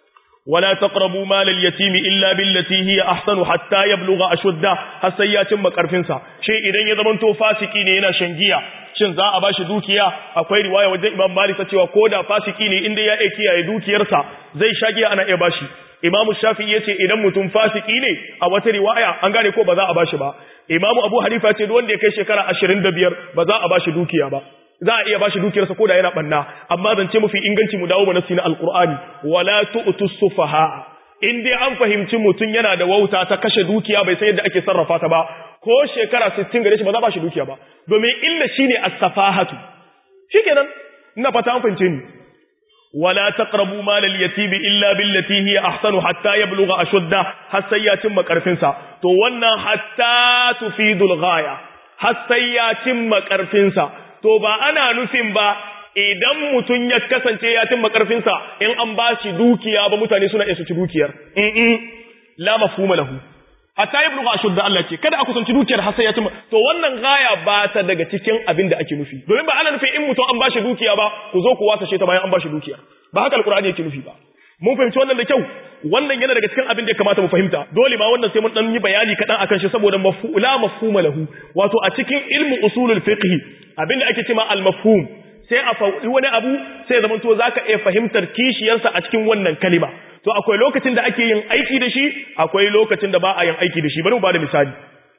ولا تقربوا مال اليتيم إلا بالتي هي أحسن حتى يبلغ أشده حسيات مكرفنسا شيء إذن يضمنتو فاسقين هنا شنجيا shin za a bashi dukiya akwai riwaya wajen Imam Malik ta cewa koda fasiki ne inda ya iya kiyaye dukiyarsa zai shagiya ana iya bashi Imam Shafi'i yace idan mutum fasiki ne a wata riwaya an gane ko ba za a bashi ba Imam Abu Hanifa yace duk wanda ya kai shekara 25 ba za a bashi dukiya ba za a iya bashi dukiyarsa ko da yana banna amma zance mafi inganci mu dawo mana na alqur'ani wala tu'tu sufaha in dai an fahimci mutum yana da wauta ta kashe dukiya bai san yadda ake sarrafa ta ba ko shekara 60 gare shi ba za a bashi dukiya ba domin illa shine as-safahatu shikenan ina fata an fahimce ni wala taqrabu mal al-yatim illa billati hiya ahsanu hatta yablugha ashudda har sai ya cimma karfin sa to wannan hatta tufidul ghaya har sai ya cimma karfin sa to ba ana nufin ba idan mutum ya kasance ya cimma karfinsa in an ba shi dukiya ba mutane suna iya su ci dukiyar in la mafhuma lahu hatta ya bulga ashudda Allah ce kada a kusanci dukiyar har sai ya cimma to wannan gaya ba ta daga cikin abin da ake nufi domin ba ana nufin in mutum an ba shi dukiya ba ku zo ku wasa ta bayan an ba shi dukiya ba haka alqur'ani yake nufi ba mun fahimci wannan da kyau wannan yana daga cikin abin da ya kamata mu fahimta dole ma wannan sai mun dan yi bayani kadan akan shi saboda maf'ula mafhuma lahu wato a cikin ilmu usulul fiqh abin da ake cewa al mafhum sai a faɗi wani abu sai zaman to zaka iya fahimtar kishiyarsa a cikin wannan kalima to akwai lokacin da ake yin aiki da shi akwai lokacin da ba a yin aiki da shi bari mu bada misali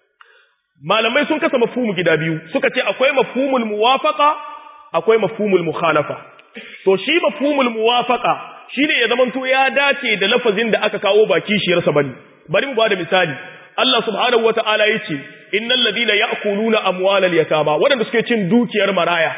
malamai sun kasa mafhumu gida biyu suka ce akwai mafhumul muwafaqa akwai mafhumul mukhalafa to shi mafhumul muwafaqa shine ya zaman to ya dace da lafazin da aka kawo ba kishiyarsa bane bari mu bada misali Allah subhanahu wata'ala yace innal ladina ya'kuluna amwalal yatama wadanda suke cin dukiyar maraya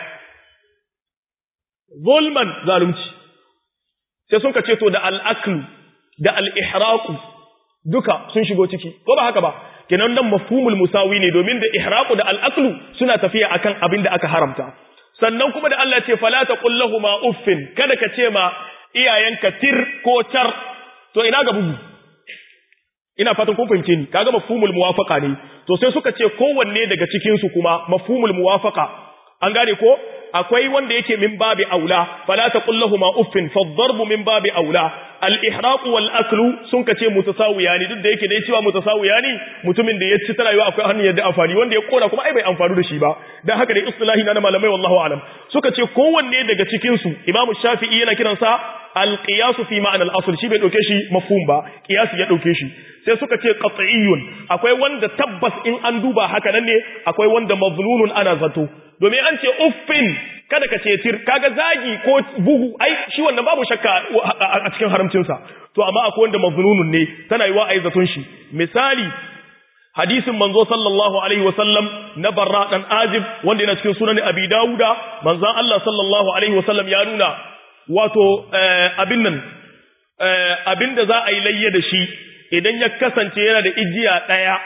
zulman zalunci sai sun ce to da al'aklu da al'ihraqu duka sun shigo ciki ko ba haka ba kenan nan mafhumul musawi ne domin da ihraqu da al'aklu suna tafiya akan abin da aka haramta sannan kuma da Allah ce fala taqul lahumu uffin kada ka ce ma iyayenka tir ko tar to ina ga bugu ina fatan kun fahimce ni kaga mafhumul muwafaqa ne to sai suka ce kowanne daga cikin su kuma mafhumul muwafaqa an gane ko akwai wanda yake min babi aula fala taqul lahumu uffin fadharbu min babi aula al ihraq wal aklu sun kace mutasawiya ne duk da yake dai cewa mutasawiya ne mutumin da ya ci tarawa akwai hannun yadda amfani wanda ya kora kuma ai bai amfani da shi ba dan haka dai istilahi na malamai wallahu alam suka ce kowanne daga cikin su imamu shafi'i yana kiransa al qiyas fi ma'na al asl shi bai dauke shi mafhum ba qiyas ya dauke shi sai suka ce qat'iyyun akwai wanda tabbas in an duba haka nan ne akwai wanda mazlulun ana zato domin an ce uffin kada ka ce tir kaga zagi ko bugu ai shi wannan babu shakka a cikin haramcinsa to amma akwai wanda mazlulun ne tana yiwa ai zaton shi misali hadisin manzo sallallahu alaihi wasallam na barra dan azib wanda yana cikin sunan abi dauda manzon Allah sallallahu alaihi wasallam ya nuna wato abin nan abin da za a yi layye da shi idan ya kasance yana da ijiya ɗaya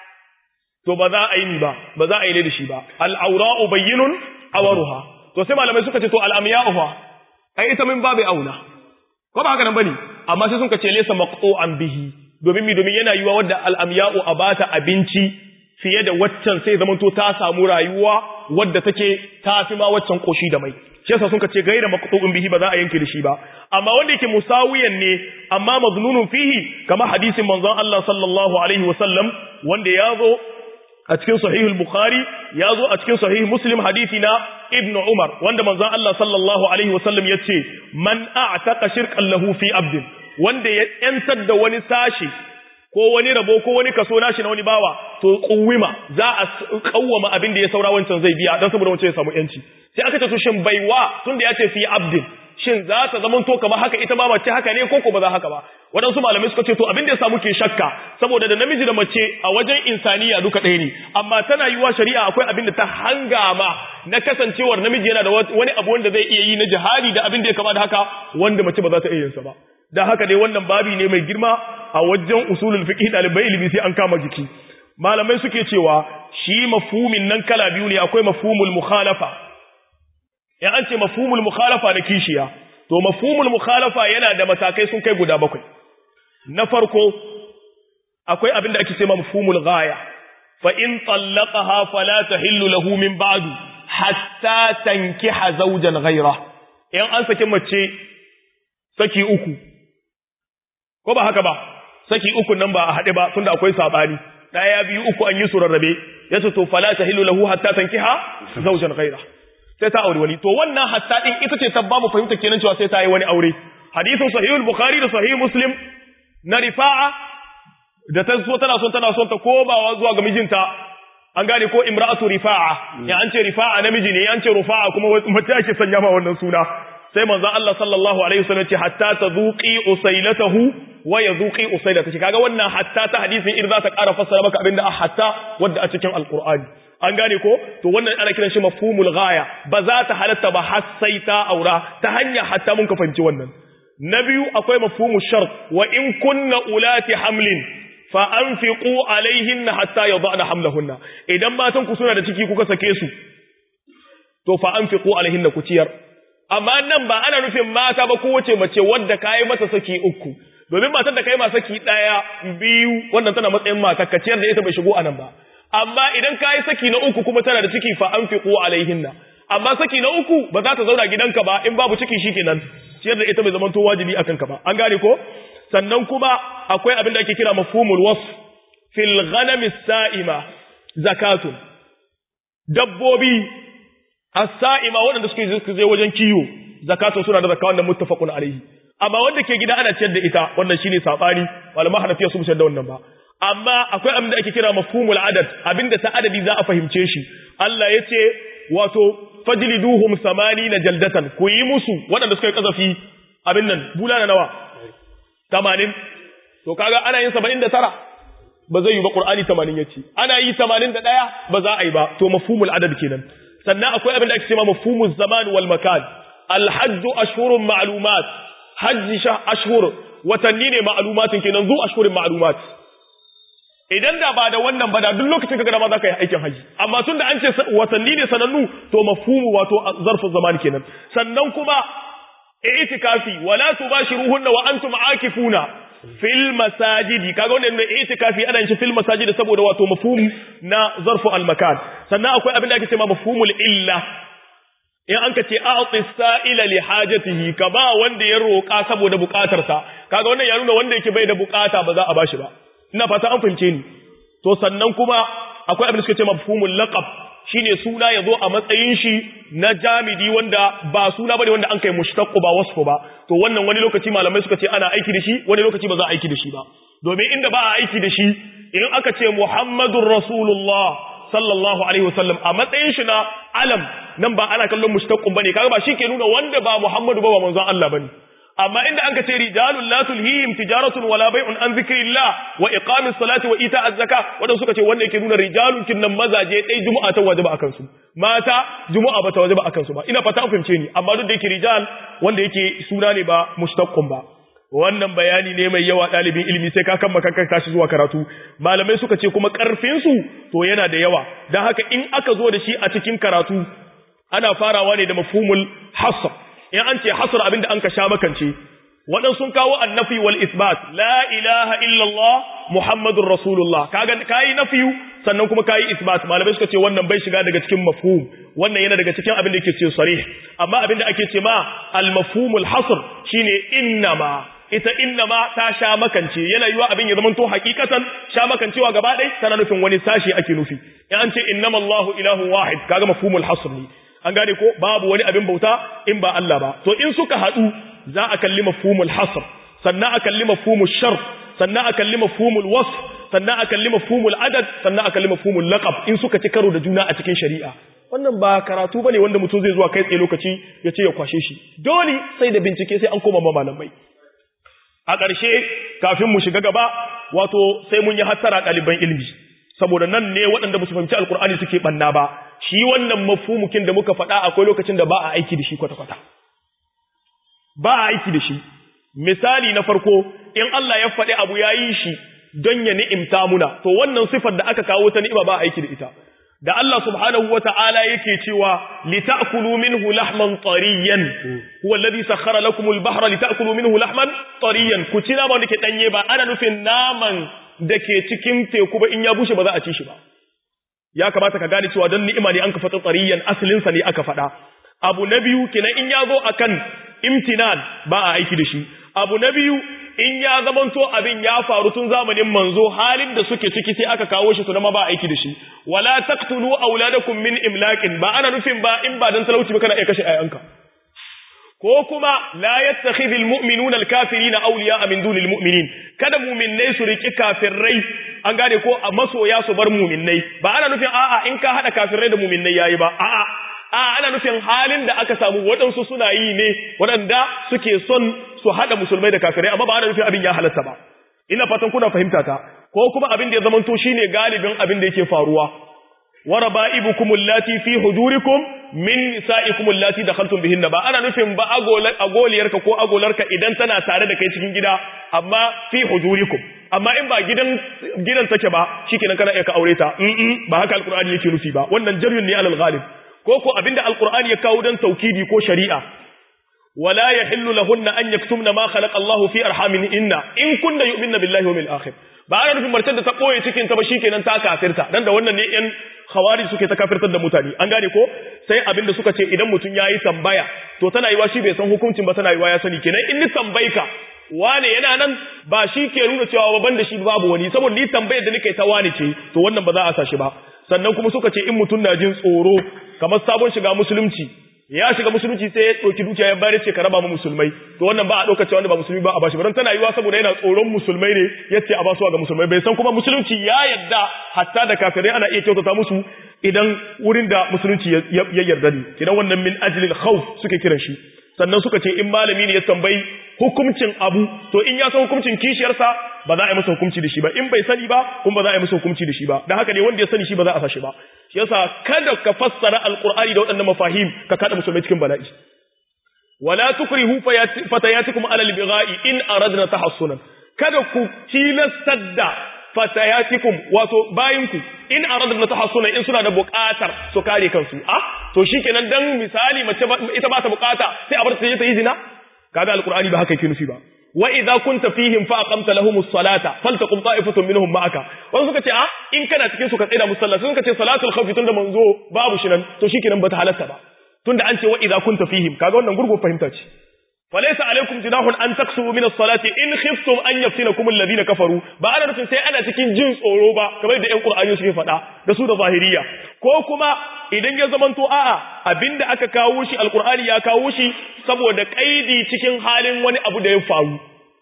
to ba za a yi ba ba za a yi da shi ba al'aura'u bayyinun awaruha to sai malamai suka ce to al'amiya'u fa ai ita min babu auna ko ba haka nan bane amma sai suka ce laysa maqtu'an bihi domin mi domin yana yiwa wadda al'amiya'u a bata abinci fiye da waccan sai zamanto ta samu rayuwa wadda take ta fi ma waccan koshi da mai shi yasa suka ce gaira maqtu'un bihi ba za a yanke da shi ba amma wanda yake musawiyan ne amma maznunun fihi kamar hadisin manzon Allah sallallahu alaihi wasallam wanda ya zo a cikin sahihul bukhari ya zo a cikin sahih muslim hadisi na ibn umar wanda manzon Allah sallallahu alaihi wasallam ya ce man a'taqa shirkan lahu fi abdin wanda ya yantar da wani sashi ko wani rabo ko wani kaso nashi na wani bawa to kuwima za a kawwama abin da ya saura wancan zai biya dan saboda wancan ya samu yanci sai aka ce to shin baiwa tunda ya ce fi abdin shin za ta zama to kamar haka ita ba mace haka ne ko ko ba za haka ba waɗansu malamai suka ce to abin da ya samu ke shakka saboda da namiji da mace a wajen insaniya duka ɗaya ne amma tana yiwa shari'a akwai abin da ta hangama na kasancewar namiji yana da wani abu wanda zai iya yi na jihadi da abin da ya kama da haka wanda mace ba za ta iya yin sa ba da haka dai wannan babi ne mai girma a wajen usulul fiqh dalibai ilimi sai an kama jiki malamai suke cewa shi mafhumin nan kala biyu ne akwai mafhumul mukhalafa in an ce mafhumul mukhalafa na kishiya to mafhumul mukhalafa yana da matakai sun kai guda bakwai na farko akwai abin da ake cewa mafhumul ghaya fa in tallaqaha fala tahillu lahu min ba'du hatta tankiha zawjan ghayra in an saki mace saki uku ko ba haka ba saki uku nan ba a haɗe ba tunda akwai sabani daya biyu uku an yi su rarrabe yace to fala tahillu lahu hatta tankiha zawjan ghayra sai ta aure wani to wannan hatta din ita ce ta ba mu fahimta kenan cewa sai ta yi wani aure hadisin sahihul bukhari da sahih muslim na rifa'a da ta so tana son tana son ta komawa zuwa ga mijinta an gane ko imra'atu rifa'a ya an ce rifa'a namiji ne ya an ce rufa'a kuma mace ake sanya ma wannan suna sai manzo Allah sallallahu alaihi wasallam ce hatta tadhuqi usailatahu wa yadhuqi usailatahu kaga wannan hatta ta hadisin ir za ta ƙara fassara maka abinda a hatta wanda a cikin alqur'ani an gane ko to wannan ana kiran shi mafhumul ghaya ba za ta halatta ba har sai ta aura ta hanya hatta mun ka fahimci wannan na biyu akwai mafhumu shart wa in kunna ulati hamlin fa anfiqu alaihinna hatta yadhana hamlahunna idan matan ku suna da ciki kuka sake su to fa anfiqu alaihinna ku ciyar amma nan ba ana nufin mata ba kowace mace wadda kai mata saki uku domin matar da kai ma saki daya biyu wannan tana matsayin mata ka ciyar da ita bai shigo anan ba amma idan kai saki na uku kuma tana da ciki fa anfiqu alaihinna amma saki na uku ba za ta zauna gidanka ba in babu ciki shikenan ciyar da ita bai zama to wajibi akan ka ba an gane ko sannan kuma akwai abin da ake kira mafhumul wasf fil ghanam as-sa'ima zakatun dabbobi as-sa'ima waɗanda suke zai wajen kiyo zakatun suna da zakka wanda muttafaqun alaihi amma wanda ke gida ana ciyar da ita wannan shine sabani malama hanafiya su musar da wannan ba amma akwai abin da ake kira mafhumul adad abinda ta adadi za a fahimce shi Allah yace wato fajliduhum na jaldatan ku yi musu waɗanda suka yi kazafi abin nan bulana nawa 80 to kaga ana yin 79 ba zai yi ba qur'ani 80 yace ana yi 81 ba za a yi ba to mafhumul adad kenan sannan akwai abin da ake cewa mafhumuz zaman wal makan al hajj ashhurun ma'lumat hajji sha ashhur watanni ne ma'lumatin kenan zu ashhurin ma'lumat idan da ba da wannan ba da duk lokacin ka gada ma za ka yi aikin haji amma tun da an ce watanni ne sanannu to mafhumu wato zarfin zaman kenan sannan kuma itikafi wala tubashiruhunna wa antum aakifuna fil masajidi kaga wannan ne itikafi ana yin fil masajidi saboda wato mafhum na zarfu al makan sannan akwai abin da ake cewa mafhumul illa in an ka ce a'ti sa'ila li hajatihi ka ba wanda ya roƙa saboda buƙatarsa kaga wannan ya nuna wanda yake bai da buƙata ba za a bashi ba ina fata an fahimce ni to sannan kuma akwai abin da suka ce mafhumul laqab shine suna yazo a matsayin shi na jamidi wanda ba suna bane wanda an kai mushtaqu ba wasfu ba to wannan wani lokaci malamai suka ce ana aiki da shi wani lokaci ba za a aiki da shi ba domin inda ba a aiki da shi in aka ce muhammadur rasulullah sallallahu alaihi wasallam a matsayin shi na alam nan ba ana kallon mushtaqqun bane kaga ba shi ke nuna wanda ba muhammadu ba ba manzon Allah bane amma inda an ka ce rijalun la tulhihim tijaratun wala bai'un an zikrillah wa iqamis salati wa ita'az zaka wanda suka ce wanda yake nuna rijalun kinnan mazaje dai juma'a ta wajaba akan su mata juma'a ba ta wajaba akan su ba ina fata an fahimce ni amma duk da yake rijal wanda yake suna ne ba mushtaqqun ba wannan bayani ne mai yawa ɗalibin ilimi sai ka kan makankan tashi zuwa karatu malamai suka ce kuma ƙarfin su to yana da yawa don haka in aka zo da shi a cikin karatu ana farawa ne da mafhumul hasr in an ce hasr abinda an ka sha makance waɗansu sun kawo annafi wal isbat la ilaha illallah muhammadur rasulullah kaga kayi nafiyu sannan kuma kayi isbat malamai suka ce wannan bai shiga daga cikin mafhum wannan yana daga cikin abin da yake ce sarih amma abin da ake ce ma al mafhumul hasr shine innama ita innama ta sha makance yana yiwa abin ya zamanto hakikatan sha makancewa gaba ɗaya tana nufin wani sashi ake nufi in an ce innama Allahu ilahu wahid kaga mafhumul hasr ne an gane ko babu wani abin bauta in ba Allah ba to in suka haɗu za a kalli mafhumul hasr sannan a kalli mafhumul shar sannan a kalli mafhumul wasf sannan a kalli mafhumul adad sannan a kalli mafhumul laqab in suka ci karo da juna a cikin shari'a wannan ba karatu bane wanda mutum zai zuwa kai tsaye lokaci ya ce ya kwashe shi dole sai da bincike sai an koma ma malamai a ƙarshe kafin mu shiga gaba wato sai mun yi hattara ɗaliban ilimi saboda nan ne waɗanda ba su fahimci alkur'ani suke ɓanna ba shi wannan mafumukin da muka faɗa akwai lokacin da ba a aiki da shi kwata-kwata ba a aiki da shi misali na farko in Allah ya faɗi abu ya yi shi don ya ni'imta muna to wannan sifar da aka kawo ta ni'ima ba a aiki da ita da Allah subhanahu wa ta'ala yake cewa lita'kulu minhu lahman tariyan huwa alladhi sakhkhara lakum al-bahra lita'kulu minhu lahman tariyan ku ci naman da ke danye ba ana nufin naman da ke cikin teku ba in ya bushe ba za a ci shi ba ya kamata ka gane cewa don ni'ima ne an ka fata tariyan asalin sa ne aka faɗa abu na biyu kenan in ya zo akan imtinan ba a aiki da shi abu na biyu in ya zamanto abin ya faru tun zamanin manzo halin da suke ciki sai aka kawo shi tunama ba aiki da shi wala taqtulu auladakum min imlaqin ba ana nufin ba in ba dan talauci ba kana iya kashe ayanka ko kuma la yattakhidhul mu'minuna al-kafirina awliya'a min dunil mu'minin kada mu'minnai su riki kafirai an gane ko a masoya su bar mu'minnai ba ana nufin a'a in ka hada kafirai da mu'minnai yayi ba a'a a ana nufin halin da aka samu waɗansu suna yi ne waɗanda suke son su haɗa musulmai da kafirai amma ba ana nufin abin ya halatta ba ina fatan kuna fahimta ta ko kuma abin da ya zamanto shine galibin abin da yake faruwa wa raba'ibukum allati fi hujurikum min nisa'ikum allati dakhaltum bihinna ba ana nufin ba agoliyarka ko agolarka idan tana tare da kai cikin gida amma fi hujurikum amma in ba gidan gidan take ba shikenan kana iya ka aure ta ba haka alqur'ani yake nufi ba wannan jaryun ne alal ghalib ko ko abinda alqur'ani ya kawo dan taukidi ko shari'a wala yahillu lahunna an yaktumna ma khalaqa Allahu fi arhamin inna in kunna yu'minna billahi wal akhir ba ana nufin martar da ta koye cikin ta ba shikenan ta kafirta dan da wannan ne yan khawari suke ta kafirtar da mutane an gane ko sai abinda suka ce idan mutun yayi tambaya to tana yiwa shi bai san hukuncin ba tana yiwa ya sani kenan in ni tambayka wane yana nan ba shi ke nuna cewa ban da shi babu wani saboda ni tambayar da nake ta wani ce to wannan ba za a sa shi ba sannan kuma suka ce in mutun na jin tsoro kamar sabon shiga musulunci ya shiga musulunci sai ya ɗauki dukiya ya bayar ce ka raba mu musulmai to wannan ba a ɗauka cewa wanda ba musulmi ba a bashi ba tana yiwa saboda yana tsoron musulmai ne yace a basu ga musulmai bai san kuma musulunci ya yadda hatta da kafirai ana iya kyautata musu idan wurin da musulunci ya yarda ne idan wannan min ajlil khawf suke kiran shi sannan suka ce in malami ne ya tambayi hukuncin abu to in ya san hukuncin kishiyarsa ba za a yi masa hukunci da shi ba in bai sani ba kuma ba za a yi masa hukunci da shi ba dan haka ne wanda ya sani shi ba za a sa shi ba shi yasa kada ka fassara alqur'ani da waɗannan mafahim ka kada musulmai cikin bala'i wala tukrihu fatayatikum ala albigha'i in aradna tahassunan kada ku tilastar da fatayatikum wato bayinku in aradna tahassunan in suna da buƙatar su kare kansu ah to shikenan dan misali mace ita ba ta buƙata sai a bar ta je ta yi zina kaga alqur'ani ba haka yake nufi ba wa idza kunta fihim fa aqamta lahumus salata faltaqum ta'ifatun minhum ma'aka wanda suka ce a in kana cikin su ka tsaya musalla sun suka ce salatul khawf tunda manzo babu shi nan to shikenan bata halatta ba tunda an ce wa idza kunta fihim kaga wannan gurgo fahimta ce falaysa alaikum junahun an taksuru min as-salati in khiftum an yaftinakum alladhina kafaru ba ana nufin sai ana cikin jin tsoro ba kamar da ƴan qur'ani suke faɗa da su da zahiriya ko kuma idan ya zamanto a'a abinda aka kawo shi alqur'ani ya kawo shi saboda kaidi cikin halin wani abu da ya faru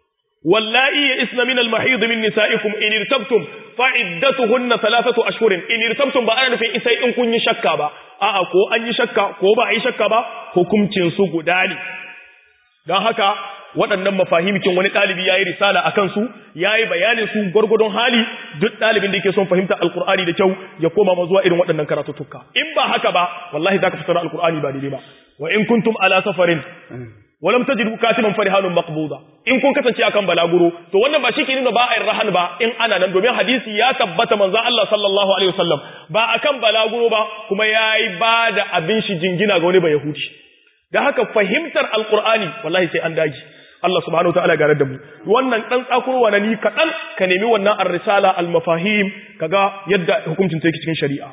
wallahi ya isna min al-mahid min nisa'ikum in irtabtum fa iddatuhunna thalathatu ashhurin in irtabtum ba ana nufin sai in kun yi shakka ba a'a ko an yi shakka ko ba a yi shakka ba hukuncin su guda ne don haka waɗannan mafahimikin wani ɗalibi ya yi risala a kansu ya yi bayanin su gwargwadon hali duk ɗalibin da yake son fahimta alkur'ani da kyau ya koma ma zuwa irin waɗannan karatuttuka in ba haka ba wallahi za ka fitar alkur'ani ba daidai ba wa in kuntum ala safarin walam tajidu katiban farihanun maqbuda in kun kasance akan balaguro to wannan ba shike nuna ba a rahan ba in ana nan domin hadisi ya tabbata manzon Allah sallallahu alaihi wasallam ba akan balaguro ba kuma yayi bada abin shi jingina ga wani ba yahudi da haka fahimtar alkur'ani wallahi sai an daji Allah subhanahu wataala gare da mu wannan dan tsakurwa na ni kadan ka nemi wannan ar-risala al-mafahim kaga yadda hukuncin take cikin shari'a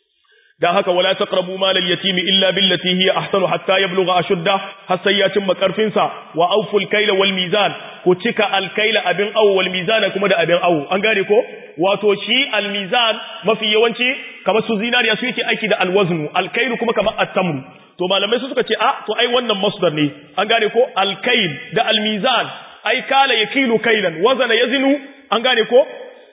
dan haka wala taqrabu mal al-yatimi illa billati hiya ahsanu hatta yablugha ashudda har sai ya cimma karfin sa wa awful kayla wal mizan ku cika al-kayla abin aw wal mizan kuma da abin aw an gane ko wato shi al-mizan mafi yawanci kamar su zinariya su yake aiki da al-waznu al-kaylu kuma kamar at-tamru to malamai su suka ce a to ai wannan masdar ne an gane ko alkail da almizan ai kala yakilu kailan wazana yazinu an gane ko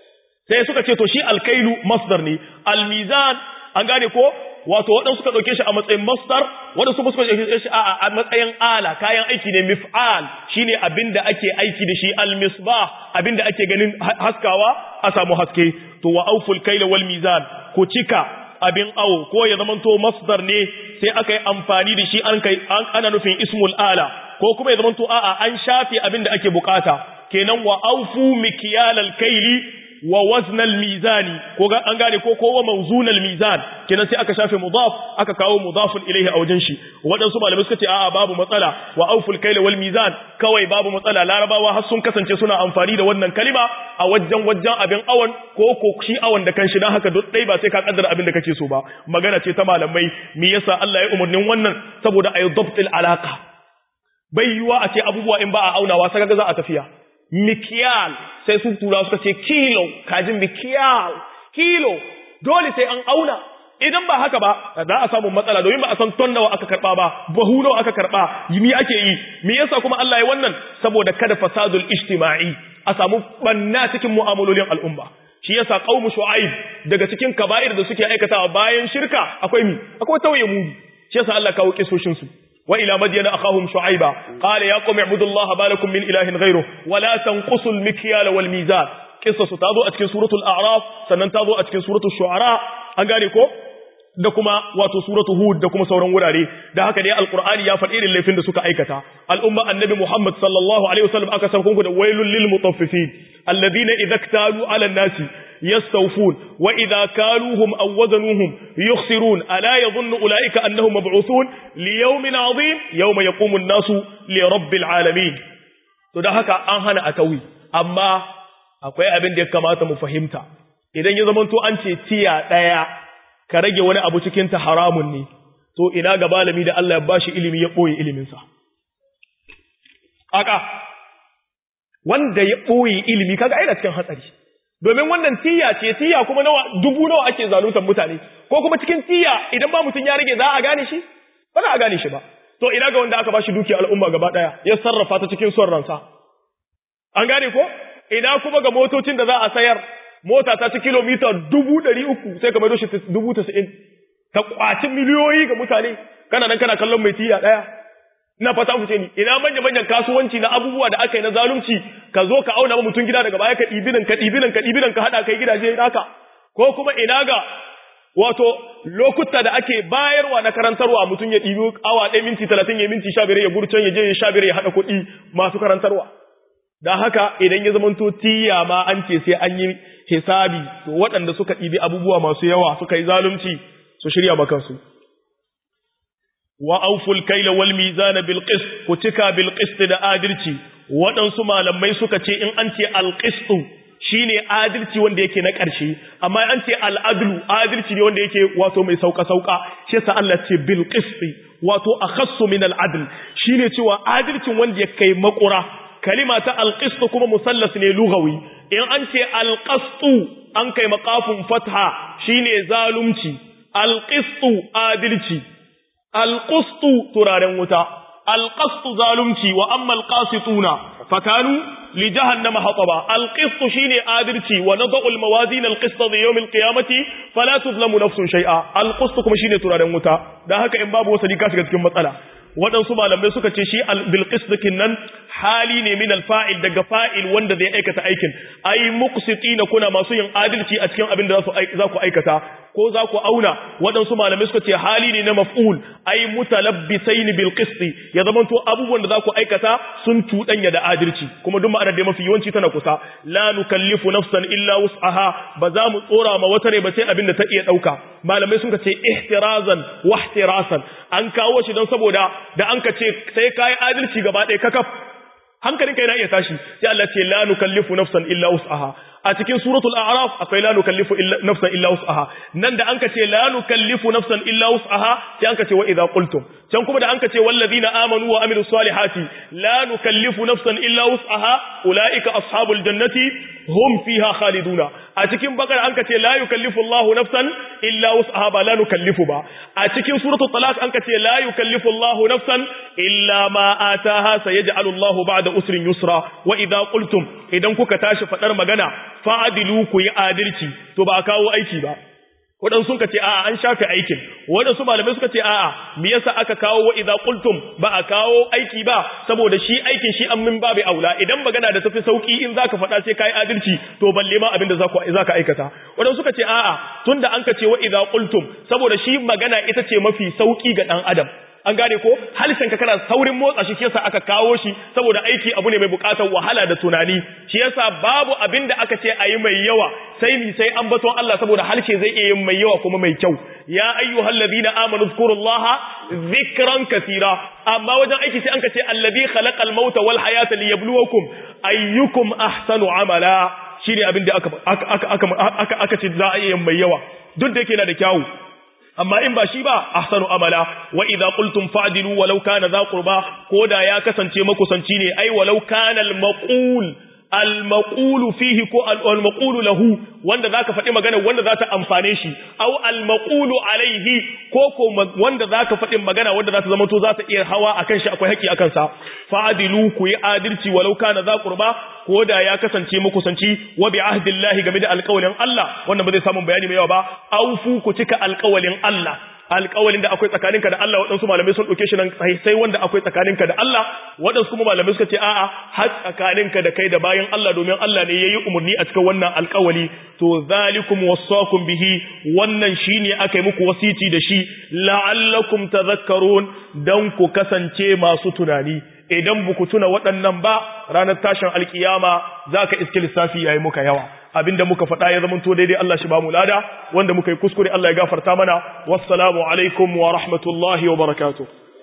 sai suka ce to shi alkailu masdar ne almizan an gane ko wato waɗansu suka ɗauke shi a matsayin masdar waɗansu suka ɗauke shi a matsayin ala kayan aiki ne mif'al shine abinda ake aiki da shi almisbah abinda ake ganin haskawa a samu haske to wa auful kaila wal mizan ko cika abin awo ko ya zamanto masdar ne sai aka yi amfani da shi an kai ana nufin ismul ala ko kuma ya zamanto a'a an shafe abin da ake bukata kenan wa aufu mikyalal kaili wa waznal mizani ko ga an gane ko ko wa mawzunal mizan kenan sai aka shafe mudaf aka kawo mudafun ilaihi a wajen shi wadansu malamai suka ce a'a babu matsala wa auful kaila wal mizan kawai babu matsala larabawa har sun kasance suna amfani da wannan kalima a wajen wajen abin awon ko ko shi awon da kanshi dan haka duk dai ba sai ka kaddara abin da kake so ba magana ce ta malamai me yasa Allah ya umurnin wannan saboda ayi dabtil alaka bai yiwa a ce abubuwa in ba a aunawa sai ga za a tafiya mikiyal sai su tura suka ce kilo kajin mikiyal kilo dole sai an auna idan ba haka ba za a samu matsala domin ba a san ton nawa aka karba ba bahu nawa aka karba mi ake yi me yasa kuma Allah ya wannan saboda kada fasadul ijtima'i a samu banna cikin mu'amalolin al'umma shi yasa qaumu shu'aib daga cikin kaba'ir da suke aikatawa bayan shirka akwai mi akwai tauye mu shi yasa Allah kawo kisoshin su وإلى مدين أخاهم شعيبا قال يا قوم اعبدوا الله ما لكم من إله غيره ولا تنقصوا المكيال والميزان قصة تاضو أتكن سورة الأعراف سنن تاضو أتكن سورة الشعراء أنقاليكو da kuma wato suratu hud da kuma sauran wurare da haka dai alqur'ani ya faɗi irin laifin da suka aikata al'umma annabi muhammad sallallahu alaihi wasallam aka san kunku da wailul lil mutaffifin alladhina idza ktalu ala nasi yastawfun wa idza kaluhum aw wazanuhum yukhsirun ala yadhunnu ulaika annahum mab'uthun li yawmin 'azim yawma yaqumu an-nasu li rabbil alamin to da haka an hana atawi amma akwai abin da ya kamata mu fahimta idan ya zamanto an ce tiya daya ka rage wani abu cikin ta haramun ne to ina ga malami da Allah ya bashi ilimi ya boye iliminsa aka wanda ya boye ilimi kaga aina cikin hatsari domin wannan tiya ce tiya kuma nawa dubu nawa ake zaluntar mutane ko kuma cikin tiya idan ba mutum ya rage za a gane shi ba za a gane shi ba to ina ga wanda aka bashi dukiya al'umma gaba daya ya sarrafa ta cikin son ransa an gane ko ina kuma ga motocin da za a sayar mota ta ci kilomita dubu ɗari uku sai ka maido shi dubu tasa'in ta kwaci miliyoyi ga mutane kana nan kana kallon mai tiya ɗaya ina fata ku ce ni ina manya manyan kasuwanci na abubuwa da aka yi na zalunci ka zo ka auna ma mutum gida daga baya ka ɗibinan ka ɗibinan ka ɗibinan ka haɗa kai gidaje naka ko kuma ina ga wato lokuta da ake bayarwa na karantarwa mutum ya ɗibi awa ɗaya minti talatin ya minti sha biyar ya gurcan ya je ya sha biyar ya haɗa kuɗi masu karantarwa don haka idan ya zamanto tiya ma an ce sai an yi hisabi to waɗanda suka ɗibi abubuwa masu yawa suka yi zalunci su shirya makansu wa auful kaila wal mizana bil qist ku cika bil qist da adalci waɗansu malamai suka ce in an ce al qist shine adalci wanda yake na ƙarshe amma an ce al adlu adalci ne wanda yake wato mai sauka sauka shi yasa Allah ce bil qist wato akhassu min al adl shine cewa adalcin wanda ya kai makura kalima ta al qist kuma musallas ne lugawi in an ce al qastu an kai maqafun fatha shine zalunci al qist adalci alƙustu turaren wuta alƙastu zalunci wa amma alƙasituna fakanu li jahannama hataba alƙistu shine adalci wa nadau almawazin alqista li yawm alqiyamati fala tuzlamu nafsun shay'a alƙustu kuma shine turaren wuta dan haka in babu wasali ka shiga cikin matsala waɗansu malamai suka ce shi bilqis dakin nan hali ne min alfa'il daga fa'il wanda zai aikata aikin ai muqsitina kuna masu yin adalci a cikin abin da za ku aikata ko za ku auna waɗansu malamai suka ce hali ne na maf'ul ai mutalabbisain bil qisti ya zama to abubuwan da za ku aikata sun tudanya da adalci kuma duk ma'anar da mafi yawanci tana kusa la nukallifu nafsan illa wus'aha ba za mu tsora ma wata rai ba sai abin da ta iya dauka malamai sun ce ihtirazan wa ihtirasan an kawo shi don saboda da an ka ce sai kai adalci gaba ɗaya kakaf hankalinka yana iya tashi sai Allah ce la nukallifu nafsan illa wus'aha a cikin suratul a'raf akwai la nukallifu nafsan illa wus'aha nan da anka ce la nukallifu nafsan illa wus'aha sai anka ce wa idza qultum can kuma da anka ce wallazina amanu wa amilus salihati la nukallifu nafsan illa wus'aha ulaika ashabul jannati hum fiha khaliduna a cikin bakara anka ce la yukallifu Allahu nafsan illa wus'aha ba la nukallifu ba a cikin suratul talaq anka ce la yukallifu Allahu nafsan illa ma ataha sayaj'alu Allahu ba'da usrin yusra wa idza qultum idan kuka tashi fadar magana fa'adilu ku yi adalci to ba kawo aiki ba waɗansu suka ce a'a an shafe aikin waɗansu malamai suka ce a'a me yasa aka kawo wa idza qultum ba a kawo aiki ba saboda shi aikin shi an min babu aula idan magana da tafi sauki in zaka faɗa sai kai adalci to balle ma abin da zaka zaka aikata waɗansu suka ce a'a tunda an ka ce wa idza qultum saboda shi magana ita ce mafi sauki ga dan adam an gane ko halishin ka kana saurin motsa shi yasa aka kawo shi saboda aiki abu ne mai bukatar wahala da tunani shi yasa babu abin da aka ce ayi mai yawa sai ni sai an baton Allah saboda halshe zai iya yin mai yawa kuma mai kyau ya ayyuhal ladina amanu zkurullaha zikran kaseera amma wajen aiki sai an ka ce allazi khalaqal mauta wal hayata liyabluwakum ayyukum ahsanu amala shine abin da aka aka aka aka ce za a iya yin mai yawa duk da yake yana da kyawu amma in ba shi ba ahsanu amala wa idza qultum fa'dilu walau kana dha qurba koda ya kasance makusanci ne ai walau kana al maqul al maqulu fihi ko al maqulu lahu wanda zaka faɗi magana wanda za ta amfane shi au al maqulu alaihi ko ko wanda zaka faɗi magana wanda za ta zama to za ta iya hawa akan shi akwai haƙi akan sa fa'dilu ku yi adalci walau kana dha qurba ko da ya kasance makusanci wa bi ahdillahi game da alƙawalin Allah wannan ba zai samu bayani mai yawa ba aufu ku cika alƙawalin Allah alƙawalin da akwai tsakaninka da Allah waɗansu malamai sun ɗauke shi nan sai wanda akwai tsakaninka da Allah waɗansu kuma malamai suka ce a'a har tsakaninka da kai da bayan Allah domin Allah ne yayi umarni a cikin wannan alƙawali to zalikum wasaqum bihi wannan shine aka yi muku wasiti da shi la'allakum tadhakkarun dan ku kasance masu tunani idan buku tuna waɗannan ba ranar tashin alkiyama za ka iske lissafi yayi muka yawa abinda muka faɗa ya zama to daidai Allah shi ba mu lada wanda muka yi kuskure Allah ya gafarta mana wassalamu alaikum wa rahmatullahi wa barakatuh